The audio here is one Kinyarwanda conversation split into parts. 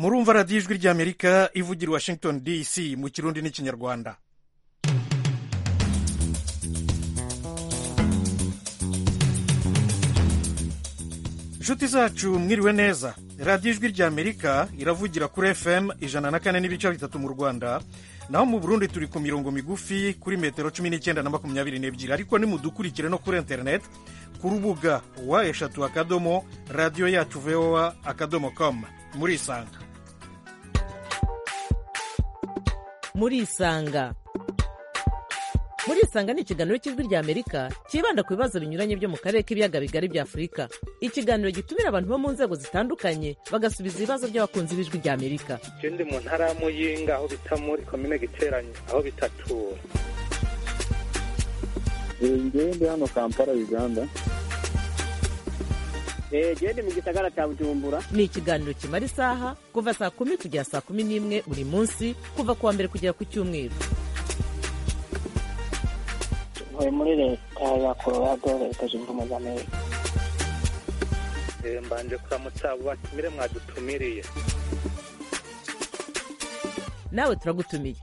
murumva radiyo ijwi ry'amerika ivugira washington dc mu kirundi n'ikinyarwanda inshuti zacu mwiriwe neza radiyo ijwi ry'amerika iravugira kuri fm ijana na kane n'ibice bitatu mu rwanda naho mu burundi turi ku mirongo migufi kuri metero cumi n'icyenda na makumyabiri n'ebyiri ariko nimudukurikire no kuri interineti ku rubuga wa eshatu akadomo radiyo yacu voa akadomo komu murisanga murisanga murisanga ni ikiganiro cy'ijwi ry'amerika cyibanda ku bibazo binyuranye byo mu karere k'ibiyaga bigari bya afurika ikiganiro gitumira abantu bo mu nzego zitandukanye bagasubiza ibibazo by'abakunzi b'ijwi ry'amerika je ndi mu ntara ya muyinga aho bita muri komine giteranyi aho bitatura ngewe ndi hano kampala uganda genda mu gisagara cya bujumbura ni ikiganiro kimara isaha kuva saa kumi kugera saa kumi n'imwe buri munsi kuva ku wa mbere kugera ku cyumweru ntuye muri leta ya colorado leta zunze ubumwe za amerika Eh, mbanje kuramutsa abo batumire mwadutumiriye nawe turagutumiye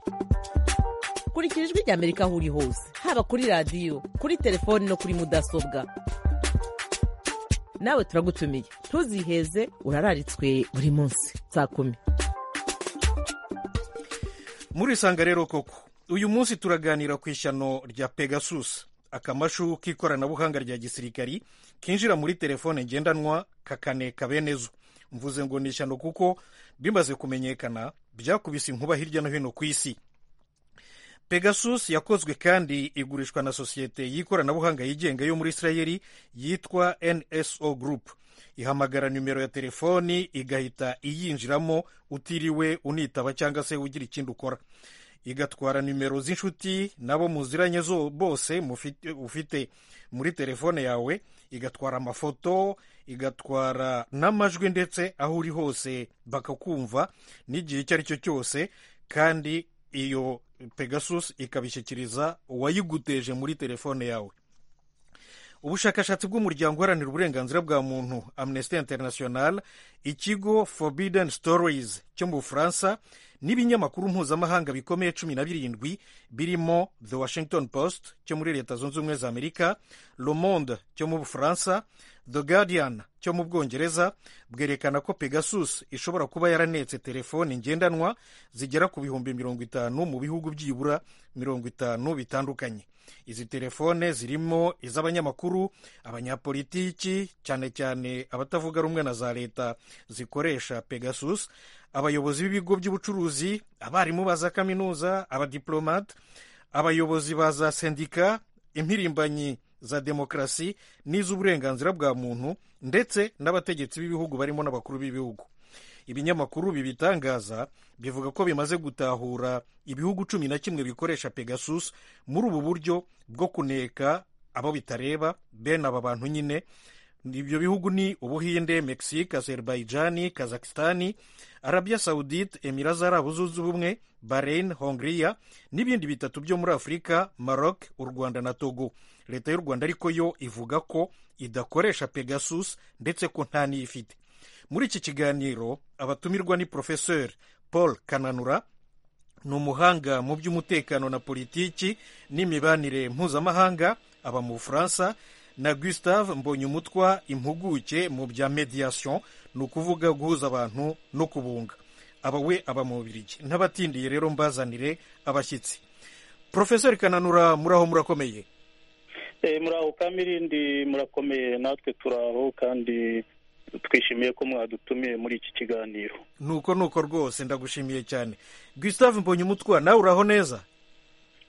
kurikira ijwi ry'amerika aho uri hose haba kuri radiyo kuri telefoni no kuri mudasobwa nawe turagutumiye ntuziheze urararitswe buri munsi saa kumi murisanga rero koko uyu munsi turaganira ku ishyano rya pegasus akamashu k'ikoranabuhanga rya gisirikari kinjira muri telefone ngendanwa kakaneka bene zo mvuze ngo ni ishyano kuko bimaze kumenyekana byakubise inkuba hirya no hino ku isi pegasus yakozwe kandi igurishwa na sosiyete y'ikoranabuhanga yigenga yo muri isirayeli yitwa nso group ihamagara nimero ya telefoni igahita iyinjiramo utiriwe unitaba cyangwa se ugira ikindi ukora igatwara nimero z'inshuti nabo muziranye zo bose mufite- ufite muri telefone yawe igatwara amafoto igatwara n'amajwi ndetse aho uri hose bakakumva n'igihe icyo ari cyo cyose kandi iyo pegasus ikabishyikiriza uwayiguteje muri telefone yawe ubushakashatsi bw'umuryango uharanira uburenganzira bwa muntu amnesty international ikigo forbidden stories cyo mu bufaransa n'ibinyamakuru mpuzamahanga bikomeye cumi na birindwi birimo the washington post cyo muri leta zunze ubumwe za amerika le monde cyo mu bufaransa the guardian cyo mu bwongereza bwerekana ko pegasus ishobora kuba yaranetse telefoni ngendanwa zigera ku bihumbi mirongo itanu mu bihugu byibura mirongo itanu bitandukanye izi telefone zirimo iz'abanyamakuru abanyapolitiki cyane cyane abatavuga rumwe na za leta zikoresha pegasus abayobozi b'ibigo by'ubucuruzi abarimu ba za kaminuza abadiplomate abayobozi ba za sendika impirimbanyi za demokarasi n'iz'uburenganzira bwa muntu ndetse n'abategetsi b'ibihugu barimo n'abakuru b'ibihugu ibinyamakuru bibitangaza bivuga ko bimaze gutahura ibihugu cumi na kimwe bikoresha pegasus muri ubu buryo bwo kuneka abo bitareba bene aba bantu nyine ibyo bihugu ni ubuhinde mexique azerbaijani kazakistani arabia saudite emira z'arabu zunze ubumwe bahrain hongria n'ibindi bitatu byo muri afurika maroc u rwanda na togo leta y'u rwanda ariko yo ivuga ko idakoresha pegasus ndetse ko nta n'iyifite muri iki kiganiro abatumirwa ni profeseur paul kananura ni umuhanga mu by'umutekano na politiki n'imibanire mpuzamahanga aba mu bufaransa na gustave mbonyumutwa impuguke mu bya mediation ni ukuvuga guhuza abantu no kubunga aba we aba mu bubirigi ntabatindiye rero mbazanire abashyitsi profeseur kananura muraho murakomeye Eh, muraho kamirindi murakomeye natwe turaho kandi twishimiye ko mwadutumiye muri iki kiganiro nuko nuko rwose ndagushimiye cyane gustave mbonyumutwa nawe uraho neza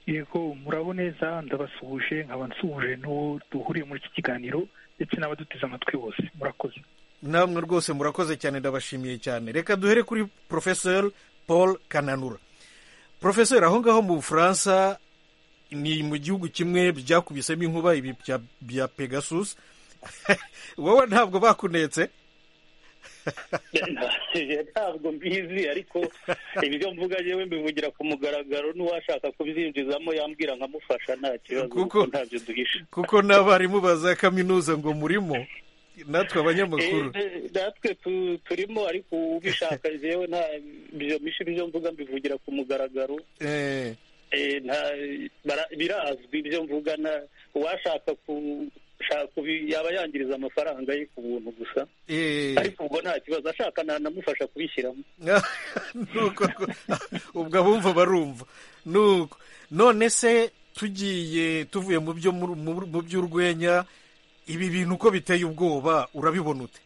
yego murabo neza ndabasuhuje nkaba nsuhuje n'uwo duhuriye muri iki kiganiro ndetse n'abaduteze amatwi bose murakoze namwe rwose murakoze cyane ndabashimiye cyane reka duhere kuri profeseur paul kananura profeseur aho ngaho mu bufaransa ni mu gihugu kimwe byakubisemo inkuba ibi bya- bya pegasus wowe ntabwo bakunetse ntabwo mbizi ariko ibyo mvuga yewe mbivugira ku mugaragaro n'uwashaka kubizinjizamo yambwira nkamufasha nta kibazo Kuko- kuko ntabyo duhisha kuko n'abarimu ba za kaminuza ngo murimo natwe abanyamakuru Eh, natwe tu- turimo ariko ubishaka jewe nta ibyo mishi ibyo mvuga mbivugira ku mugaragaro Eh, Eh, nta bara- birazwi ibyo mvuga na uwashaka ku- shaka kubi- yaba yangiriza amafaranga ye ku buntu gusa eh. ariko ubwo nta kibazo ashaka nanamufasha kubishyiramo nuko ubwo abumva barumva nuko none se tugiye tuvuye mu byo mu- mu- mu by'urwenya ibi bintu uko biteye ubwoba urabibona ute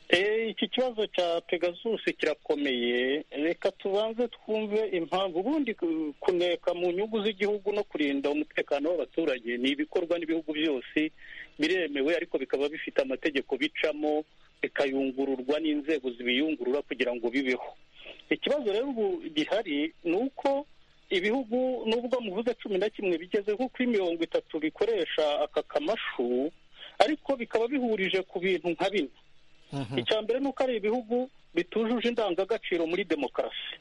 Eh, iki kibazo cya pegasus kirakomeye reka tubanze twumve impamvu ubundi ku- kuneka mu nyungu z'igihugu no kurinda umutekano w'abaturage ni ibikorwa n'ibihugu byose biremewe ariko bikaba bifite amategeko bicamo bikayungururwa n'inzego zibiyungurura kugira ngo bibeho ikibazo rero ubu gihari ni uko ibihugu nubwo muvuze cumi na kimwe bigeze nko kuri mirongo itatu bikoresha aka kamashu ariko bikaba bihurije ku bintu nka bine icya mbere ni uko ari ibihugu bitujuje indangagaciro muri demokarasi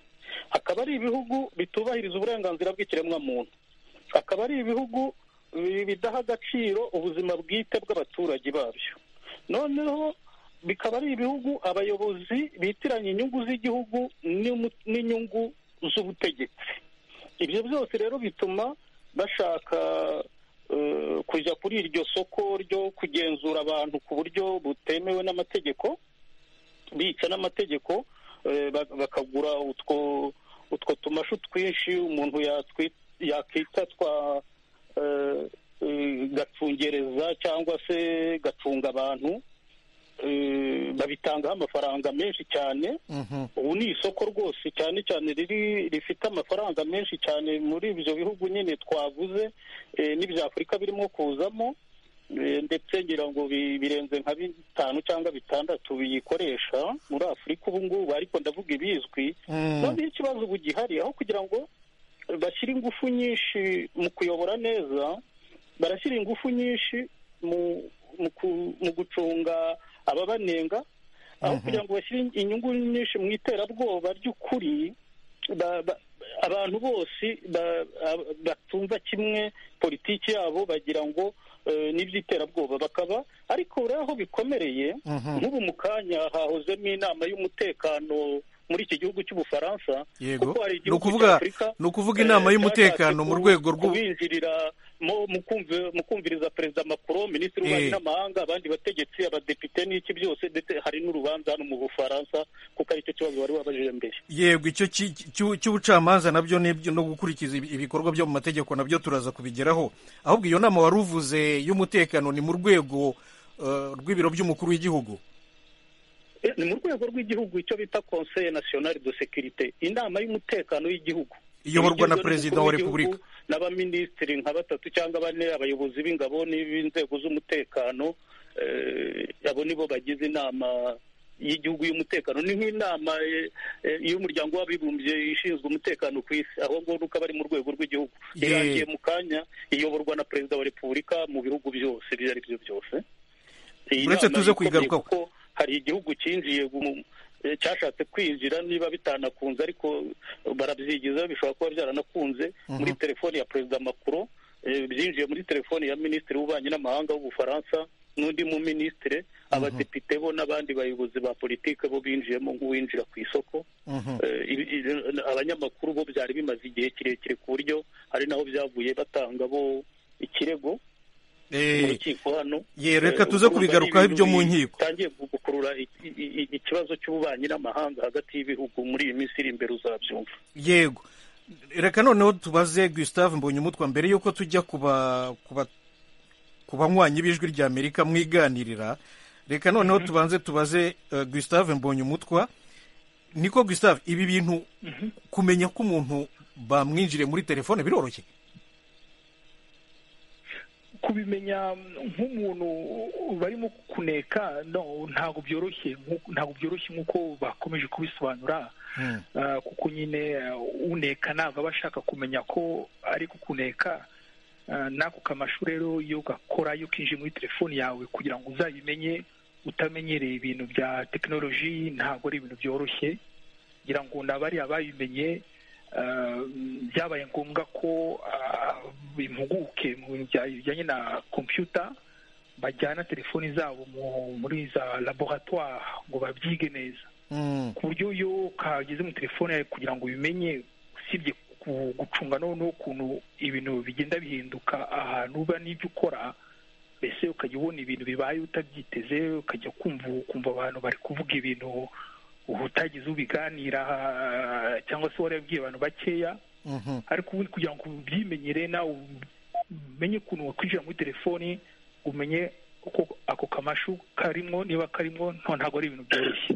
akaba ari ibihugu bitubahiriza uburenganzira bw'ikiremwamuntu akaba ari ibihugu bi- bidaha agaciro ubuzima bwite bw'abaturage babyo noneho bikaba ari ibihugu abayobozi bitiranya inyungu z'igihugu n'imu- n'inyungu z'ubutegetsi ibyo byose rero bituma bashaka eh, kujya kuri iryo soko ryo kugenzura abantu ku buryo butemewe n'amategeko bica n'amategeko eh, ba- bakagura utwo utwo tumashu twinshi umuntu yatwi- yakwita twa eh, eh, gacungereza cyangwa se gacunga abantu eh, babitangaho amafaranga menshi cyane Mhm. ubu ni isoko rwose cyane cyane riri rifite amafaranga menshi cyane muri ibyo bihugu nyine twavuze eh, n'ibya afurika birimo kuzamo eh, ndetse ngira ngo bi- birenze nka bitanu cyangwa bitandatu biyikoresha muri afurika ubu ngubu ariko ndavuga ibizwi Mm. noneho ikibazo ubu gihari aho kugira ngo bashyire ingufu nyinshi mu kuyobora neza barashyira ingufu nyinshi mu mu, ku, mu gucunga ababanenga aho kugira ngo bashyire inyungu nyinshi mu iterabwoba ry'ukuri ba- ba- abantu bose ba- ab- batumva kimwe politiki yabo bagira ngo eh, n'iby'iterabwoba bakaba ariko urebe aho bikomereye Mhm. nk'ubu mu kanya hahozemo inama y'umutekano muri iki gihugu cy'ubufaransa Yego. kuko hari Ni igihugu ukuvuga- cya Afurika, ni ukuvuga eh, inama y'umutekano cyashatse mu ku- rwego rw'u- kubinjiriramo mu kumvi- mu kumviriza perezida macron minisitiri w'ububanyi Eh. n'amahanga abandi bategetsi abadepite n'iki byose ndetse hari n'urubanza hano mu bufaransa kuko aricyo kibazo wari wabajije mbere yego icyo ki- cy'u- cy'ubucamanza nabyo n'ibyo- no gukurikiza ibi- ibikorwa byo mu mategeko nabyo turaza kubigeraho ahubwo iyo nama wari uvuze y'umutekano ni mu rwego eh, rw'ibiro by'umukuru w'igihugu Eh, ni mu rwego rw'igihugu icyo bita conseil national de sécurité inama y'umutekano y'igihugu iyoborwa na Igizwe perezida n'umukuru wa w'igihugu repubulika n'abaminisitiri nka batatu cyangwa bane abayobozi b'ingabo n'inzego z'umutekano eh, abo nibo bagize inama y'igihugu y'umutekano ni nk'inama eh, eh, y'umuryango w'abibumbye ishinzwe umutekano ku isi aho ngo nuko aba ari mu rwego rw'igihugu Ye- irangiye mu kanya iyoborwa na perezida wa repubulika mu bihugu byose ibyo ari byo byose Iyi Uretse nama tuze ikomeye kuyigarukaho. kuko hari igihugu cyinjiye mu- eh, cyashatse kwinjira niba bitanakunze ariko barabyigiza bishobora kuba byaranakunze muri telefoni ya perezida Macron eh, byinjiye muri telefoni ya minisitiri w'ububanyi n'amahanga w'ubufaransa n'undi mu minisitiri abadepite bo n'abandi bayobozi ba politike bo binjiyemo nk'uwinjira ku isoko Mhm. Eh, ibi- ibi- abanyamakuru bo byari bimaze igihe kirekire ku buryo hari naho byavuye batanga bo ikirego mu Eh, rukiko hano ye reka tuze kubigarukaho ibyo mu nkiko bitangiye gukurura i- i- i- ikibazo cy'ububanyi n'amahanga hagati y'ibihugu muri iyi minsi iri imbere uzabyumva yego reka noneho tubaze gustave mbonyumutwa mbere y'uko tujya kuba kuba ku banywanyi b'ijwi ry'amerika mwiganirira reka noneho tubanze tubaze eh, gustave mbonyumutwa niko gustave ibi bintu kumenya ko umuntu bamwinjiriye muri telefone biroroshye kubimenya nk'umuntu barimo kuneka no ntabwo byoroshye nk'uko- ntabwo byoroshye nk'uko bakomeje kubisobanura Ah, kuko nyine ah, uneka ntabwo aba ashaka kumenya ko ari kukuneka Ah, n'ako kamashu rero iyo gakora iyo kinjiye muri telefoni yawe kugira ngo uzabimenye utamenyereye ibintu bya tekinoloji ntabwo ari ibintu byoroshye ngira ngo n'abariya babimenye ah, byabaye ngombwa ko ah, impuguke mu bintu bya- bijyanye na kompiyuta bajyana telefoni zabo muri za laboratoire ngo babyige neza ku buryo iyo kageze muri telefone yawe kugira ngo ubimenye usibye ku- gucunga noneho n'ukuntu ibintu bigenda bihinduka ahantu uba n'ibyo ukora mbese ukajya ubona ibintu bibaye utabyiteze ukajya kumva kumva abantu bari kuvuga ibintu utagize ubiganira cyangwa se warabwiye abantu bakeya Mhm. ariko ubundi kugira ngo ubyimenyere nawe umenye ukuntu wakwinjira muri telefoni umenye uko ako kamashu karimo niba karimo nto ntabwo ari ibintu byoroshye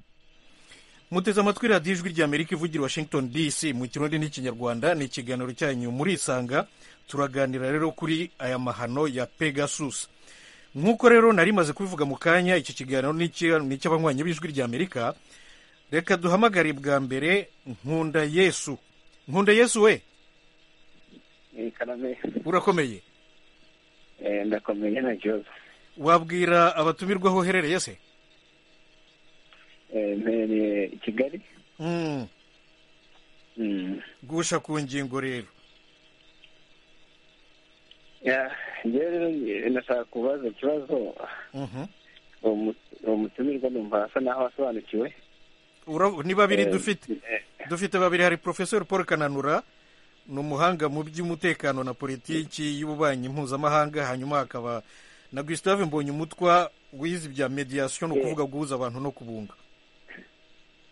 muteze amatwi radiyo ijwi ry'amerika ivugira i washington dc mu kirundi n'ikinyarwanda ni ikiganiro cyanyu murisanga turaganira rero kuri aya mahano ya pegasus nk'uko rero nari maze kubivuga mu kanya iki kiganiro ni icy- ni icy'abanywanyi b'ijwi ry'amerika reka duhamagare bwa mbere nkunda yesu nkunda yesu we karame urakomeye eh, ndakomeye na jose wabwira abatumirwa aho uherereye se Eh, mpereye i kigali Mm, Mm. gusha ku ngingo rero Ya, njyewe rero eh, ndashaka kubaza ikibazo Mhm. uwo mu- uwo mutumirwa numva asa naho asobanukiwe Ura- ni babiri Eh, dufite eh, dufite babiri hari profesor paul kananura ni umuhanga mu by'umutekano na politiki y'ububanyi mpuzamahanga hanyuma hakaba na gustave mbonye umutwa wize ibya mediation ni ukuvuga guhuza abantu no kubunga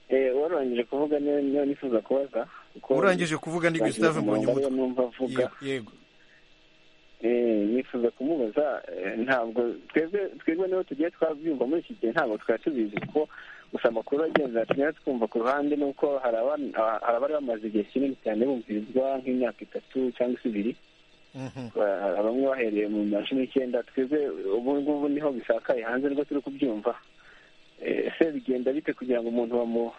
eh, warangije kuvuga niyo niyo nifuza kubaza kuko urangije kuvuga ni gustave mbonye umurongo ariyo umutwa numva avuga yego Eh, nifuza kumubaza eh, ntabwo twebwe twebwe niho tugiye twabyumva muri iki gihe ntabwo twari tubizi kuko gusa amakuru agenda tunyura twumva ku ruhande nuko hari aban- ah, hari abari bamaze igihe kinini cyane bumvirizwa nk'imyaka itatu cyangwa se ibiri Mhm. Ba- bamwe bahereye mu bihumbi bibiri na cumi n'icyenda twebwe ubu ngubu niho bisakaye hanze nibwo turi kubyumva Eh, ese bigenda bite kugira ngo umuntu bamu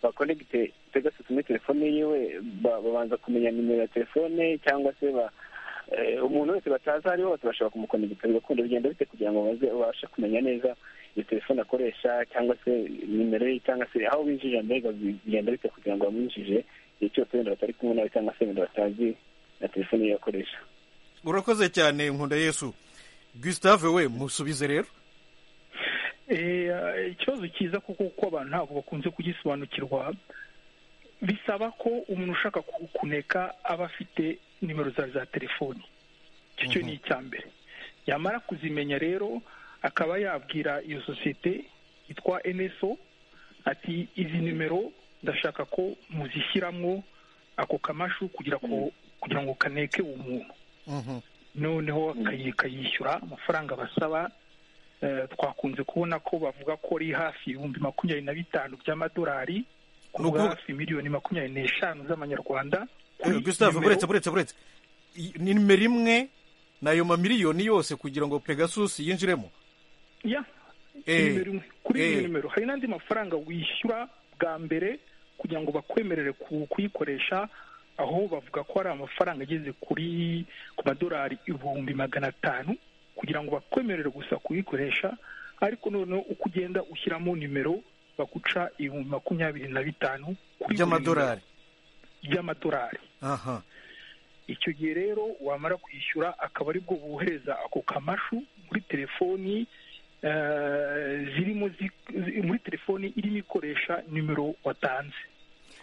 bakonegite pegasus muri telefone yiwe ba- babanza kumenya nimero ya telefone cyangwa se ba eh, umuntu wese batazi ari bose bashobora kumukonegita bigakunda bigenda bite kugira ngo baze babashe kumenya neza iyo telefone akoresha cyangwa se nimero ye cyangwa se aho binjirira mbega bi- bigenda bite kugira ngo bamwinjije igihe cyose wenda batari kumwe nawe cyangwa se wenda batazi na telefone ye akoresha urakoze cyane nkunda yesu gustave we musubize rero Eh, ikibazo cyiza kuko kuko abantu ntabwo bakunze kugisobanukirwa bisaba ko umuntu ushaka ku- kuneka aba afite nimero zawe za telefoni icyo cyo ni icya mbere yamara kuzimenya rero akaba yabwira iyo sosiyete yitwa NSO ati izi nimero ndashaka ko muzishyiramo ako kamashu kugira ngo kugira ngo kaneke uwo muntu Mhm. noneho akayi- akayishyura amafaranga basaba Eh, twakunze kubona ko bavuga ko ari hafi ibihumbi makumyabiri na bitanu by'amadolari kuvuga Nukuvuga- hafi miliyoni makumyabiri n'eshanu z'amanyarwanda kuri gustave nimero- buretse buretse buretse I- ni nimero imwe n'ayo mamiliyoni yose kugira ngo pegasus yinjiremo ya Eh, nimero imwe kuri iyo eh. nimero hari n'andi mafaranga wishyura bwa mbere kugira ngo bakwemerere ku- kuyikoresha aho bavuga ko hari amafaranga ageze kuri ku madolari ibihumbi magana atanu kugira ngo bakwemerere gusa kuyikoresha ariko noneho uko ugenda ushyiramo nimero baguca ibihumbi makumyabiri na bitanu kuri buri by'amadolari nimero by'amadolari aha icyo gihe rero wamara kwishyura akaba aribwo bohereza ako kamashu muri telefoni eh, zirimo zi- zi- muri telefoni irimo ikoresha nimero watanze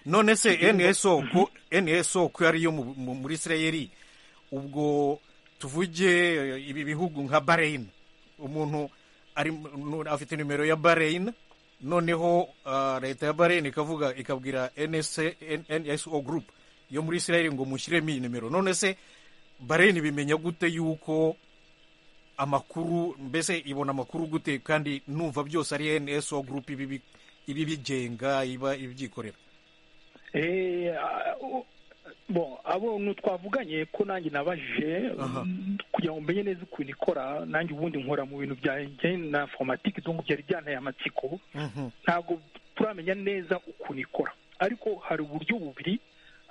none se Igihugu- nso ko nso ko ariyo mu- mu- muri isirayeri ubwo tuvuge eh, ibi bihugu nka bahrain umuntu ari nu- afite nimero ya bahrain noneho ah, leta ya bahrain ikavuga ikabwira NSA nso group yo muri isirayeri ngo mushyiremo iyi nimero none se bahrain bimenya gute yuko amakuru mbese ibona amakuru gute kandi numva byose ari nso group ibibi- ibibigenga iba ibyikorera Eh, ah, o- bon abo ni twavuganye ko nanjye nabajije Aha. mm, kugira ngo mbenye neza ukuntu ikora nanjye ubundi nkora mu bintu byanjye na informatike donc byari byanteye amatsiko Mhm. ntabwo turamenya neza ukuntu ikora ariko hari uburyo bubiri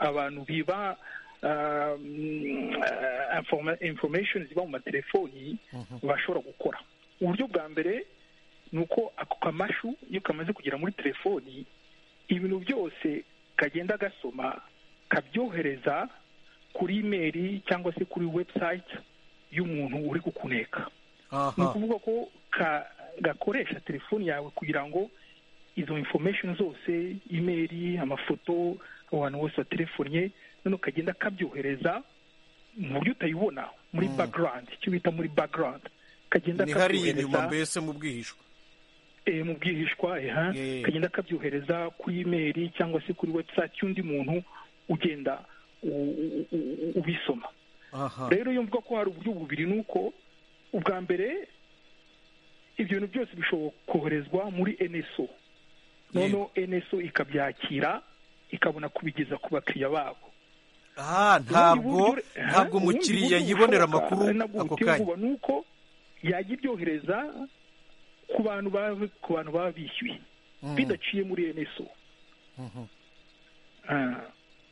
abantu biba ah, mm, ah, informa- information ziba mu matelefoni bashobora gukora uburyo bwa mbere ni uko ako kamashu iyo kamaze kugera muri telefoni ibintu byose kagenda gasoma kabyohereza kuri imeri cyangwa se kuri website y'umuntu uri kukuneka ni ukuvuga ko gakoresha telefoni yawe kugira ngo izo information zose imeri amafoto abantu bose baterefonnye noneho ukagenda akabyohereza mu buryo utayibona muri background icyo bita muri background kagenda ni hariya inyuma mbese mu bwihishwa eh, mu bwihishwa eha Eh. kagenda kabyohereza kuri imeri cyangwa se kuri website y'undi muntu ugenda u- u- u- ubisoma aha rero iyo mvuga ko hari uburyo bubiri ni uko ubwa mbere ibyo bintu byose bishobora koherezwa muri NSO noneho NSO ikabyakira ikabona kubigeza ku bakiriya babo aha ntabwo ntabwo umukiriya yibonera amakuru ako kanya ni uko yajya ibyohereza ku bantu ba- ku bantu baba bishyuye Mm. bidaciye muri NSO Ah,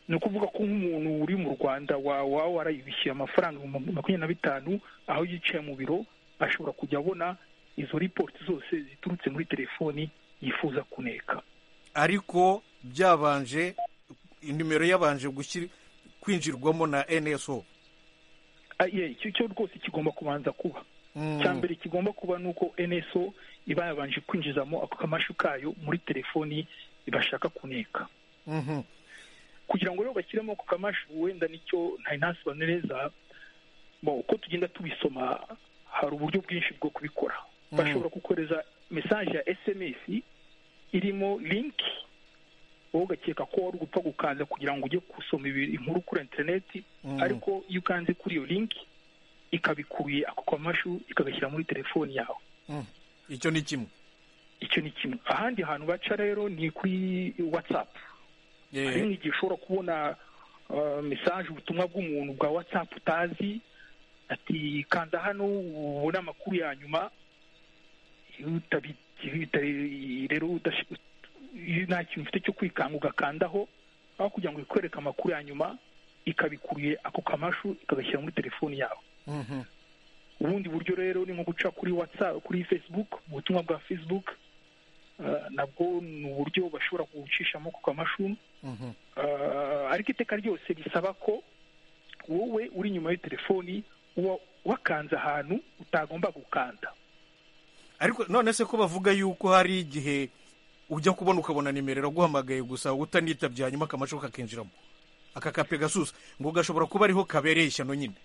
ni ukuvuga ko nk'umuntu uri mu rwanda wa- waba warayibishyuye amafaranga ibihumbi makumyabiri na bitanu aho yicaye mu biro ashobora kujya abona izo ripoti zose ziturutse muri telefoni yifuza kuneka ariko byabanje nimero yabanje gushyira kwinjirwamo na nso Ah, yeah, icyo cyo rwose kigomba kubanza kuba Mm. cya mbere kigomba kuba ni uko nso iba yabanje kwinjizamo ako kamashu kayo muri telefoni bashaka kuneka Mhm. kugira ngo rero bashyiremo ako kamashu wenda nicyo ntari ntasobanure neza bo uko tugenda tubisoma hari uburyo bwinshi bwo kubikora bashobora kukohereza mesaje ya sms irimo linki wowe ugakeka ko wari gupfa gukanza kugira ngo ujye gusoma ibi- inkuru kuri interineti Mm. ariko iyo ukanze kuri iyo linki ikabikuye ako kamashu ikagashyira muri telefoni yawe Mm. icyo ni kimwe icyo ni kimwe ahandi hantu baca rero ni kuri watsapu Eh, hari nk'igihe ushobora kubona uh, mesaje ubutumwa bw'umuntu bwa whatsapp utazi ati kanda hano ubone amakuru ya nyuma Iyo utabi- iyo uta- rero udashi- iyo nta kintu ufite cyo kwikanga ugakandaho aho kugira ngo ikwereke amakuru ya nyuma ikabikuruye ako kamashu ikagashyira muri telefoni yawe mhm. ubundi buryo rero ni nko guca kuri whatsapp kuri facebook ubutumwa bwa facebook uh, nabwo ni uburyo bashobora kubucishamo ku kamashu Mhm. Ah, ariko iteka ryose risaba ko wowe uri inyuma ya telefoni uba wakanze ahantu utagomba gukanda ariko none se ko bavuga yuko hari igihe ujya kubona ukabona nimero iraguhamagaye gusa utanitabye hanyuma akamashoka kakinjiramo aka ka pegasusi ngo gashobora kuba ariho kabereye ishyano nyine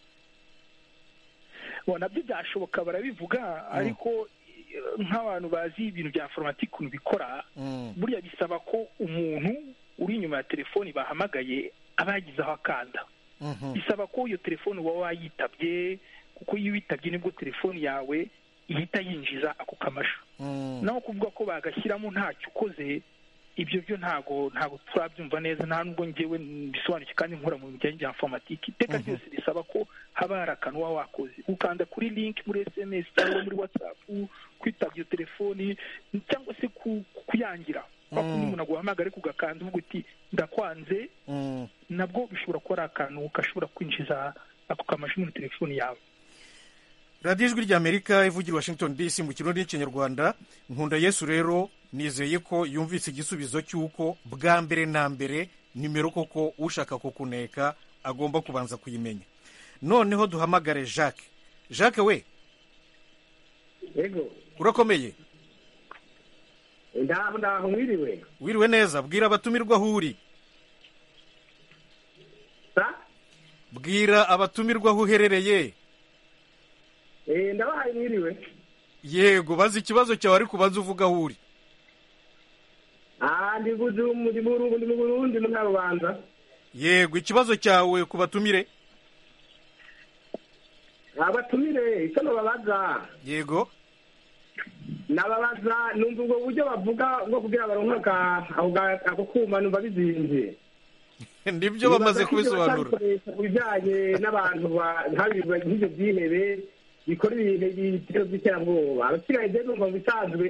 Bo, nabyo byashoboka barabivuga ariko eh, nk'abantu bazi ibintu bya foromati ukuntu bikora Mm. burya bisaba ko umuntu uri inyuma ya telefoni bahamagaye aba yagize aho akanda Mhm. bisaba ko iyo telefoni uba wayitabye kuko iyo uyitabye nibwo telefoni yawe ihita yinjiza ako kamashu Mm. naho kuvuga ko bagashyiramo ntacyo ukoze ibyo byo ntago ntago turabyumva neza nta nubwo njyewe bisobanukiwe kandi nkora mu bijyanye bya informatike iteka ryose risaba ko haba hari akantu uba wakoze ukanda kuri link muri sms cyangwa muri whatsapp kwitaba iyo telefoni cyangwa se ku- kuyangira kwa kundi umuntu aguhamagara ariko ugakanda uvuga uti ndakwanze Mm. nabwo bishobora kuba ari akantu gashobora kwinjiza ako kamashu muri telefoni yawe radiyo ijwi ry'amerika ivugira i washington dc mu kirundi n'ikinyarwanda nkunda yesu rero nizeye ko yumvise igisubizo cy'uko bwa mbere na mbere nimero koko ushaka kukuneka agomba kubanza kuyimenya noneho duhamagare jacques jacques we yego urakomeye ndaho ndaho mwiriwe wiriwe neza bwira abatumirwa aho uri sa bwira abatumirwa aho uherereye Eh, ndabahaye mwiriwe yego bazi ikibazo cyawe ariko ubanza uvuga aho uri Ah, ndi Bujumu, ndi Burungu, ndi mu Burundi mu Nyarubanza yego ikibazo cyawe ku batumire abatumire icyo nababaza yego nababaza numva ubwo buryo bavuga bwo kugira baronke aka- ako ga- ako kuma numva bizinze nibyo bamaze kubisobanura ku bijyanye n'abantu ba- nk'abiba nk'ibyo byihebe bikora ibintu by'ibitero by'iterabwoba abasigaye rero numva mu bisanzwe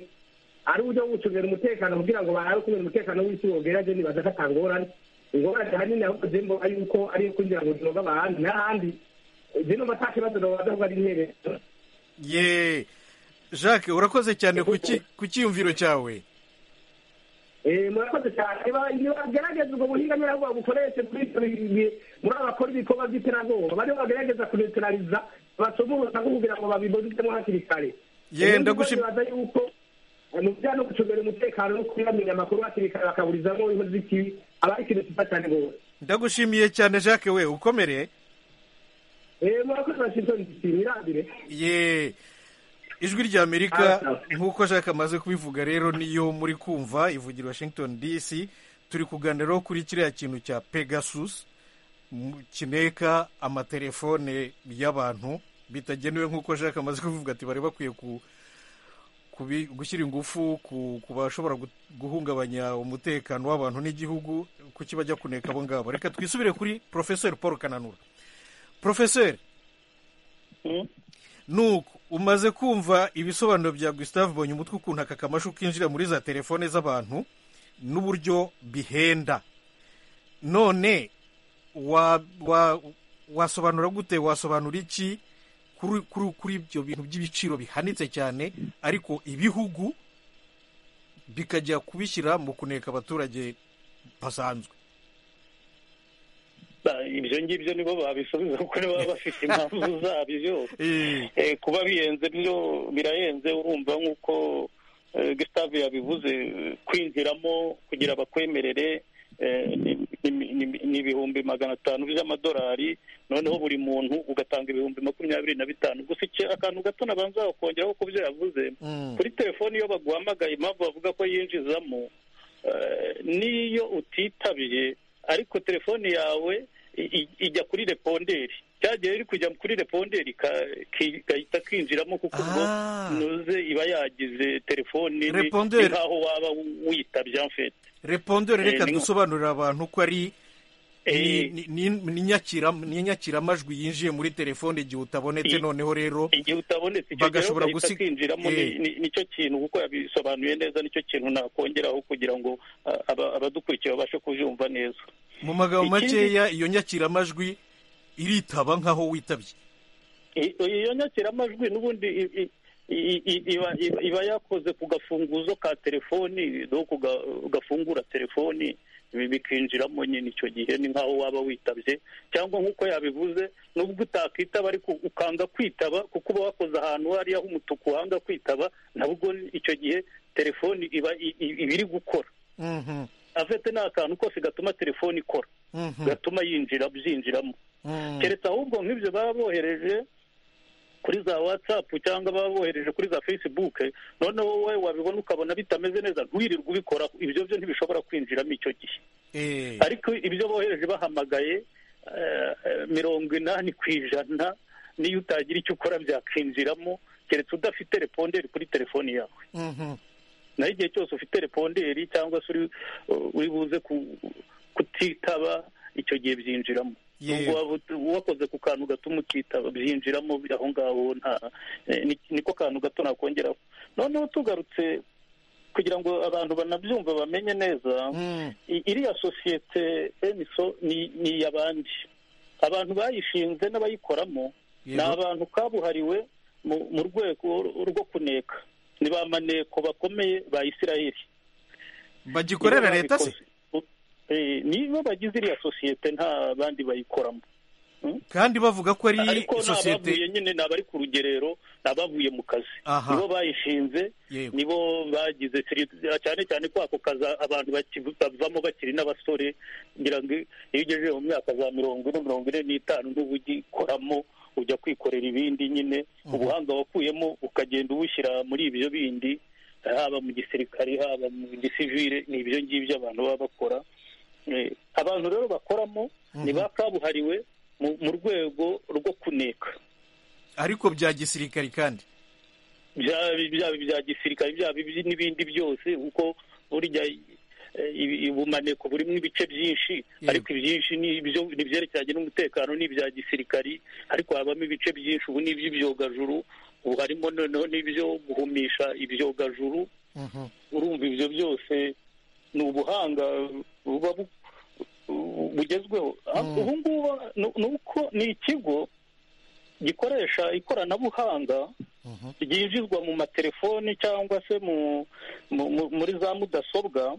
ari uburyo bwo gucungira umutekano kugira ngo barabe ukuntu umutekano w'isi wogera je nibadafata atangorane ingorane ahanini ahubwo je mbona yuko ari iyo kwinjira mu buzima bw'abantu n'ahandi je numva nta kibazo nobaza ahubwo ari intebe ye jacques urakoze cyane ku ki- ku cyiyumviro cyawe Eh, murakoze cyane Niba- nibagerageza ubwo buhinga nyirabwoba bukoreshe kuri ibyo bi- bi- muri abakora ibikorwa by'iterabwoba bariho bagerageza kuneutraliza basomorosa kugira ngo babibonemo hakiri kare ye ndagushimira baza yuko mu bijyanye no gucungira umutekano no kuyamenya amakuru hakiri kare bakaburizamo inkozi z'ikibi aba ari ikintu cyiza cyane rwose ndagushimiye cyane jacques we ukomere eee murakoze washington dc mwirabire ye ijwi ry'amerika nk'uko jacques amaze kubivuga rero niyo muri kumva ivugira washington dc turi kuganiraho kuri kiriya kintu cya pegasus mu- kineka amatelefone y'abantu bitagenewe nk'uko jacques amaze kubivuga ati bari bakwiye ku kubi- gushyira ingufu ku ku bashobora gu- guhungabanya umutekano w'abantu n'igihugu kuki bajya kuneka abo ngabo reka twisubire kuri porofeseri paul kananura porofeseri nuko umaze kumva ibisobanuro bya gustave mbonye umutwe ukuntu aka kamashu kinjira muri za telefone z'abantu n'uburyo bihenda none wa wa wasobanura gute wasobanura iki kuri kuri kuri ibyo bintu by'ibiciro bihanitse cyane ariko ibihugu bikajya kubishyira mu kuneka abaturage basanzwe Ba, ibyo ngibyo nibo babisubiza kuko nibo baba bafite impamvu zabyo Eh, Eh, kuba bihenze byo birahenze urumva nk'uko eh, gustave yabivuze eh, kwinjiramo kugira bakwemerere eh, ni- ni- ni- ni ibihumbi magana atanu by'amadolari noneho buri muntu ugatanga ibihumbi makumyabiri na bitanu gusa iki- akantu gato nabanza bakongeraho ku byo yavuze mm, kuri telefoni iyo baguhamagaye impamvu bavuga ko yinjizamo eh, niyo utitabiye ariko telefoni yawe i- i- ijya kuri reponderi cyagiye iri kujya kuri reponderi ka- ki- gahita kinjiramo kuko ubwo Ah. nuze iba yagize telefoni ni- Reponderi. ni nkaho waba witabye mfite repondore reka Eh, ni- dusobanurire abantu ko ari ni- Eh. ni- ni ni nyakira- ni inyakiramajwi yinjiye muri telefone igihe utabonetse I- noneho rero igihe utabonetse icyo gihe Bagashobora gahita gusi- kinjiramo ni- Eh. ni- nicyo kintu kuko yabisobanuye neza nicyo kintu nakongeraho kugira ngo ah, aba- abadukurikiye babashe kubyumva neza mu magambo Ikindi- makeya iyo nyakiramajwi iritaba nk'aho witabye I- iyo nyakiramajwi n'ubundi i- i- i- i- iba- iba- iba yakoze ku gafunguzo ka telefoni no ku ga- gafungura telefoni ibi bikinjiramo nyine icyo gihe ni nk'aho waba witabye cyangwa nk'uko yabivuze nubwo utakitaba ariko ukanga kwitaba kuko uba wakoze ahantu hariya h'umutuku uhanga kwitaba nabwo icyo gihe telefoni iba i- i- iba iri gukora Mhm, afite ni akantu kose gatuma telefoni ikora mhm, gatuma yinjira byinjiramo mhm. keretse ahubwo nk'ibyo baba bohereje kuri za watsapu cyangwa baba bohereje kuri za fesibuke noneho wowe wabibona ukabona bitameze neza ntiwirirwe ubikora ibyo byo ntibishobora kwinjiramo icyo gihe Eh, ariko ibyo bohereje bahamagaye eh, eh, mirongo inani ku ijana niyo utagira icyo ukora byakinjiramo keretse udafite reponderi kuri telefoni yawe mhm. naho igihe cyose ufite reponderi cyangwa se uri uri buze ku- kutitaba icyo gihe byinjiramo Yewe. Nubwo waba ut- wakoze ku kantu gatuma utitaba byinjiramo aho ngaho nta- eh, ni- niko kantu gato nakongeraho noneho tugarutse kugira ngo abantu banabyumva bamenye neza Mm, i- iriya sosiyete emiso ni ni iy'abandi abantu bayishinze n'abayikoramo ni yego. abantu kabuhariwe mu mu rwego rwo kuneka ni ba maneko bakomeye ba isiraheli bagikorera leta se niba bagize iriya sosiyete nta bandi bayikoramo kandi bavuga ko ari ariko ni abavuye sosiyete nyine ni abari ku rugerero ni abavuye mu kazi Aha. nibo bayishinze Yego. nibo bagize siri- cyane cyane ko ako kazi abantu baki- bavamo bakiri n'abasore kugira ngo iyo ugejeje mu myaka za mirongo ine mirongo ine n'itanu n'ubugikoramo ujya kwikorera ibindi nyine ubuhanga wakuyemo ukagenda ubushyira muri ibyo bindi haba mu gisirikare haba mu gisivire ni ibyo ngibyo abantu baba bakora Eh, abantu rero bakoramo ni ba kabuhariwe mu mu rwego rwo kuneka ariko bya gisirikari kandi byaba byaba ibya gisirikare byaba ibi- n'ibindi byose kuko burya eh, ibi- ubumaneko burimo ibice byinshi Yego. ariko ibyinshi ni ibyo ni ibyerekeranye n'umutekano ni ibya gisirikari ariko habamo ibice byinshi ubu ni iby'ibyogajuru ubu harimo noneho n'ibyo guhumisha ibyogajuru Mhm. urumva ibyo byose ni ubuhanga buba bu- bu- bugezweho ubu ngubu ni- ni uko ni ikigo gikoresha ikoranabuhanga ryinjizwa mu matelefoni cyangwa se mu mu- mu- muri za mudasobwa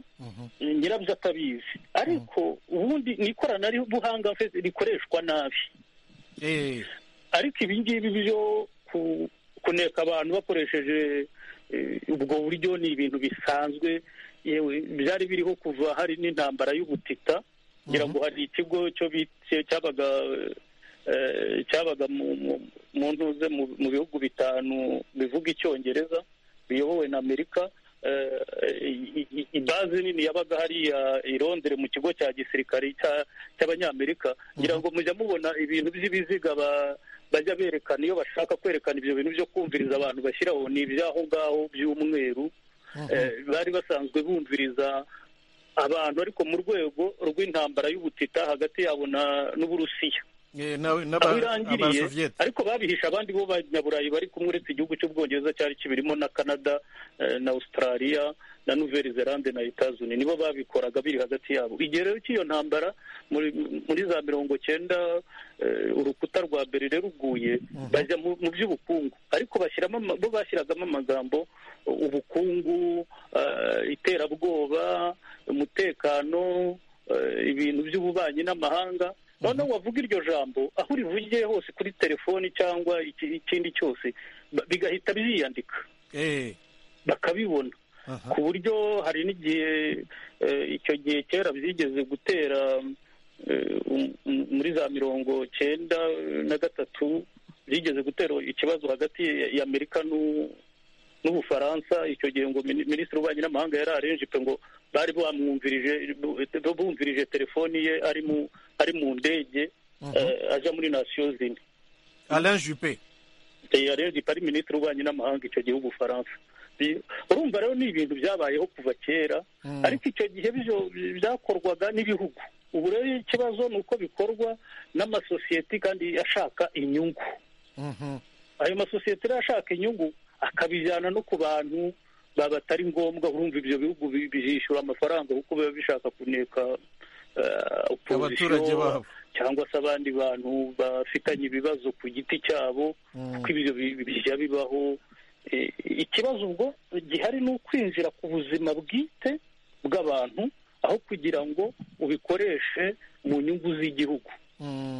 nyirabyo atabizi ariko ubundi ni ikoranabuhanga rikoreshwa nabi Eh, ariko ibi ngibi byo kuneka abantu bakoresheje ubwo buryo ni ibintu bisanzwe yewe byari biriho kuva hari n'intambara y'ubutita ngira ngo hari ikigo cyo cyabaga cyabaga mu ntuze mu bihugu bitanu bivuga icyongereza biyobowe na amerika ibaze nini yabaga hariya i londere mu kigo cya gisirikare cy'abanyamerika ngira ngo mujya mubona ibintu by'ibiziga bajya berekana iyo bashaka kwerekana ibyo bintu byo kumviriza abantu bashyiraho ni iby'aho ngaho by'umweru bari basanzwe bumviriza abantu ariko mu rwego rw'intambara y'ubutita hagati yabo n'uburusiya aho irangiriye ariko babihisha abandi bo banyaburayi bari kumwe uretse igihugu cy'ubwongereza cyari kibirimo na canada na australia na nouvelle zelande na etazuni nibo babikoraga biri hagati yabo igihe rero cy'iyo ntambara muri za mirongo cyenda urukuta rwa berire ruguye bajya mu by'ubukungu ariko bo bashyiragamo amagambo ubukungu iterabwoba umutekano ibintu by'ububanyi n'amahanga noneho wavuga iryo jambo aho urivugiye hose kuri telefoni cyangwa ikindi cyose bigahita byiyandika bakabibona ku buryo hari n'igihe icyo gihe kera byigeze gutera muri za mirongo cyenda na gatatu byigeze gutera ikibazo hagati y'amerika n'ubufaransa icyo gihe ngo minisitiri w'ububanyi n'amahanga yari arenjipe ngo bari bamwumvirije bumvirije telefoni ye ari mu ndege aja muri nasiyo zine alain jupe alain jupe ari minisitiri w'ububanyi n'amahanga icyo gihe w'ubufaransa urumva rero ni ibintu byabayeho kuva kera ariko icyo gihe byakorwaga n'ibihugu ubu rero ikibazo ni uko bikorwa n'amasosiyete kandi ashaka inyungu ayo masosiyete rero ashaka inyungu akabijyana no ku bantu batari ngombwa urumva ibyo bihugu bizishyura amafaranga kuko biba bishaka kuneka opozisiyo cyangwa se abandi bantu bafitanye ibibazo ku giti cyabo kuko ibyo bijya bibaho ikibazo ubwo gihari ni ukwinjira ku buzima bwite bw'abantu aho kugira ngo ubikoreshe mu nyungu z'igihugu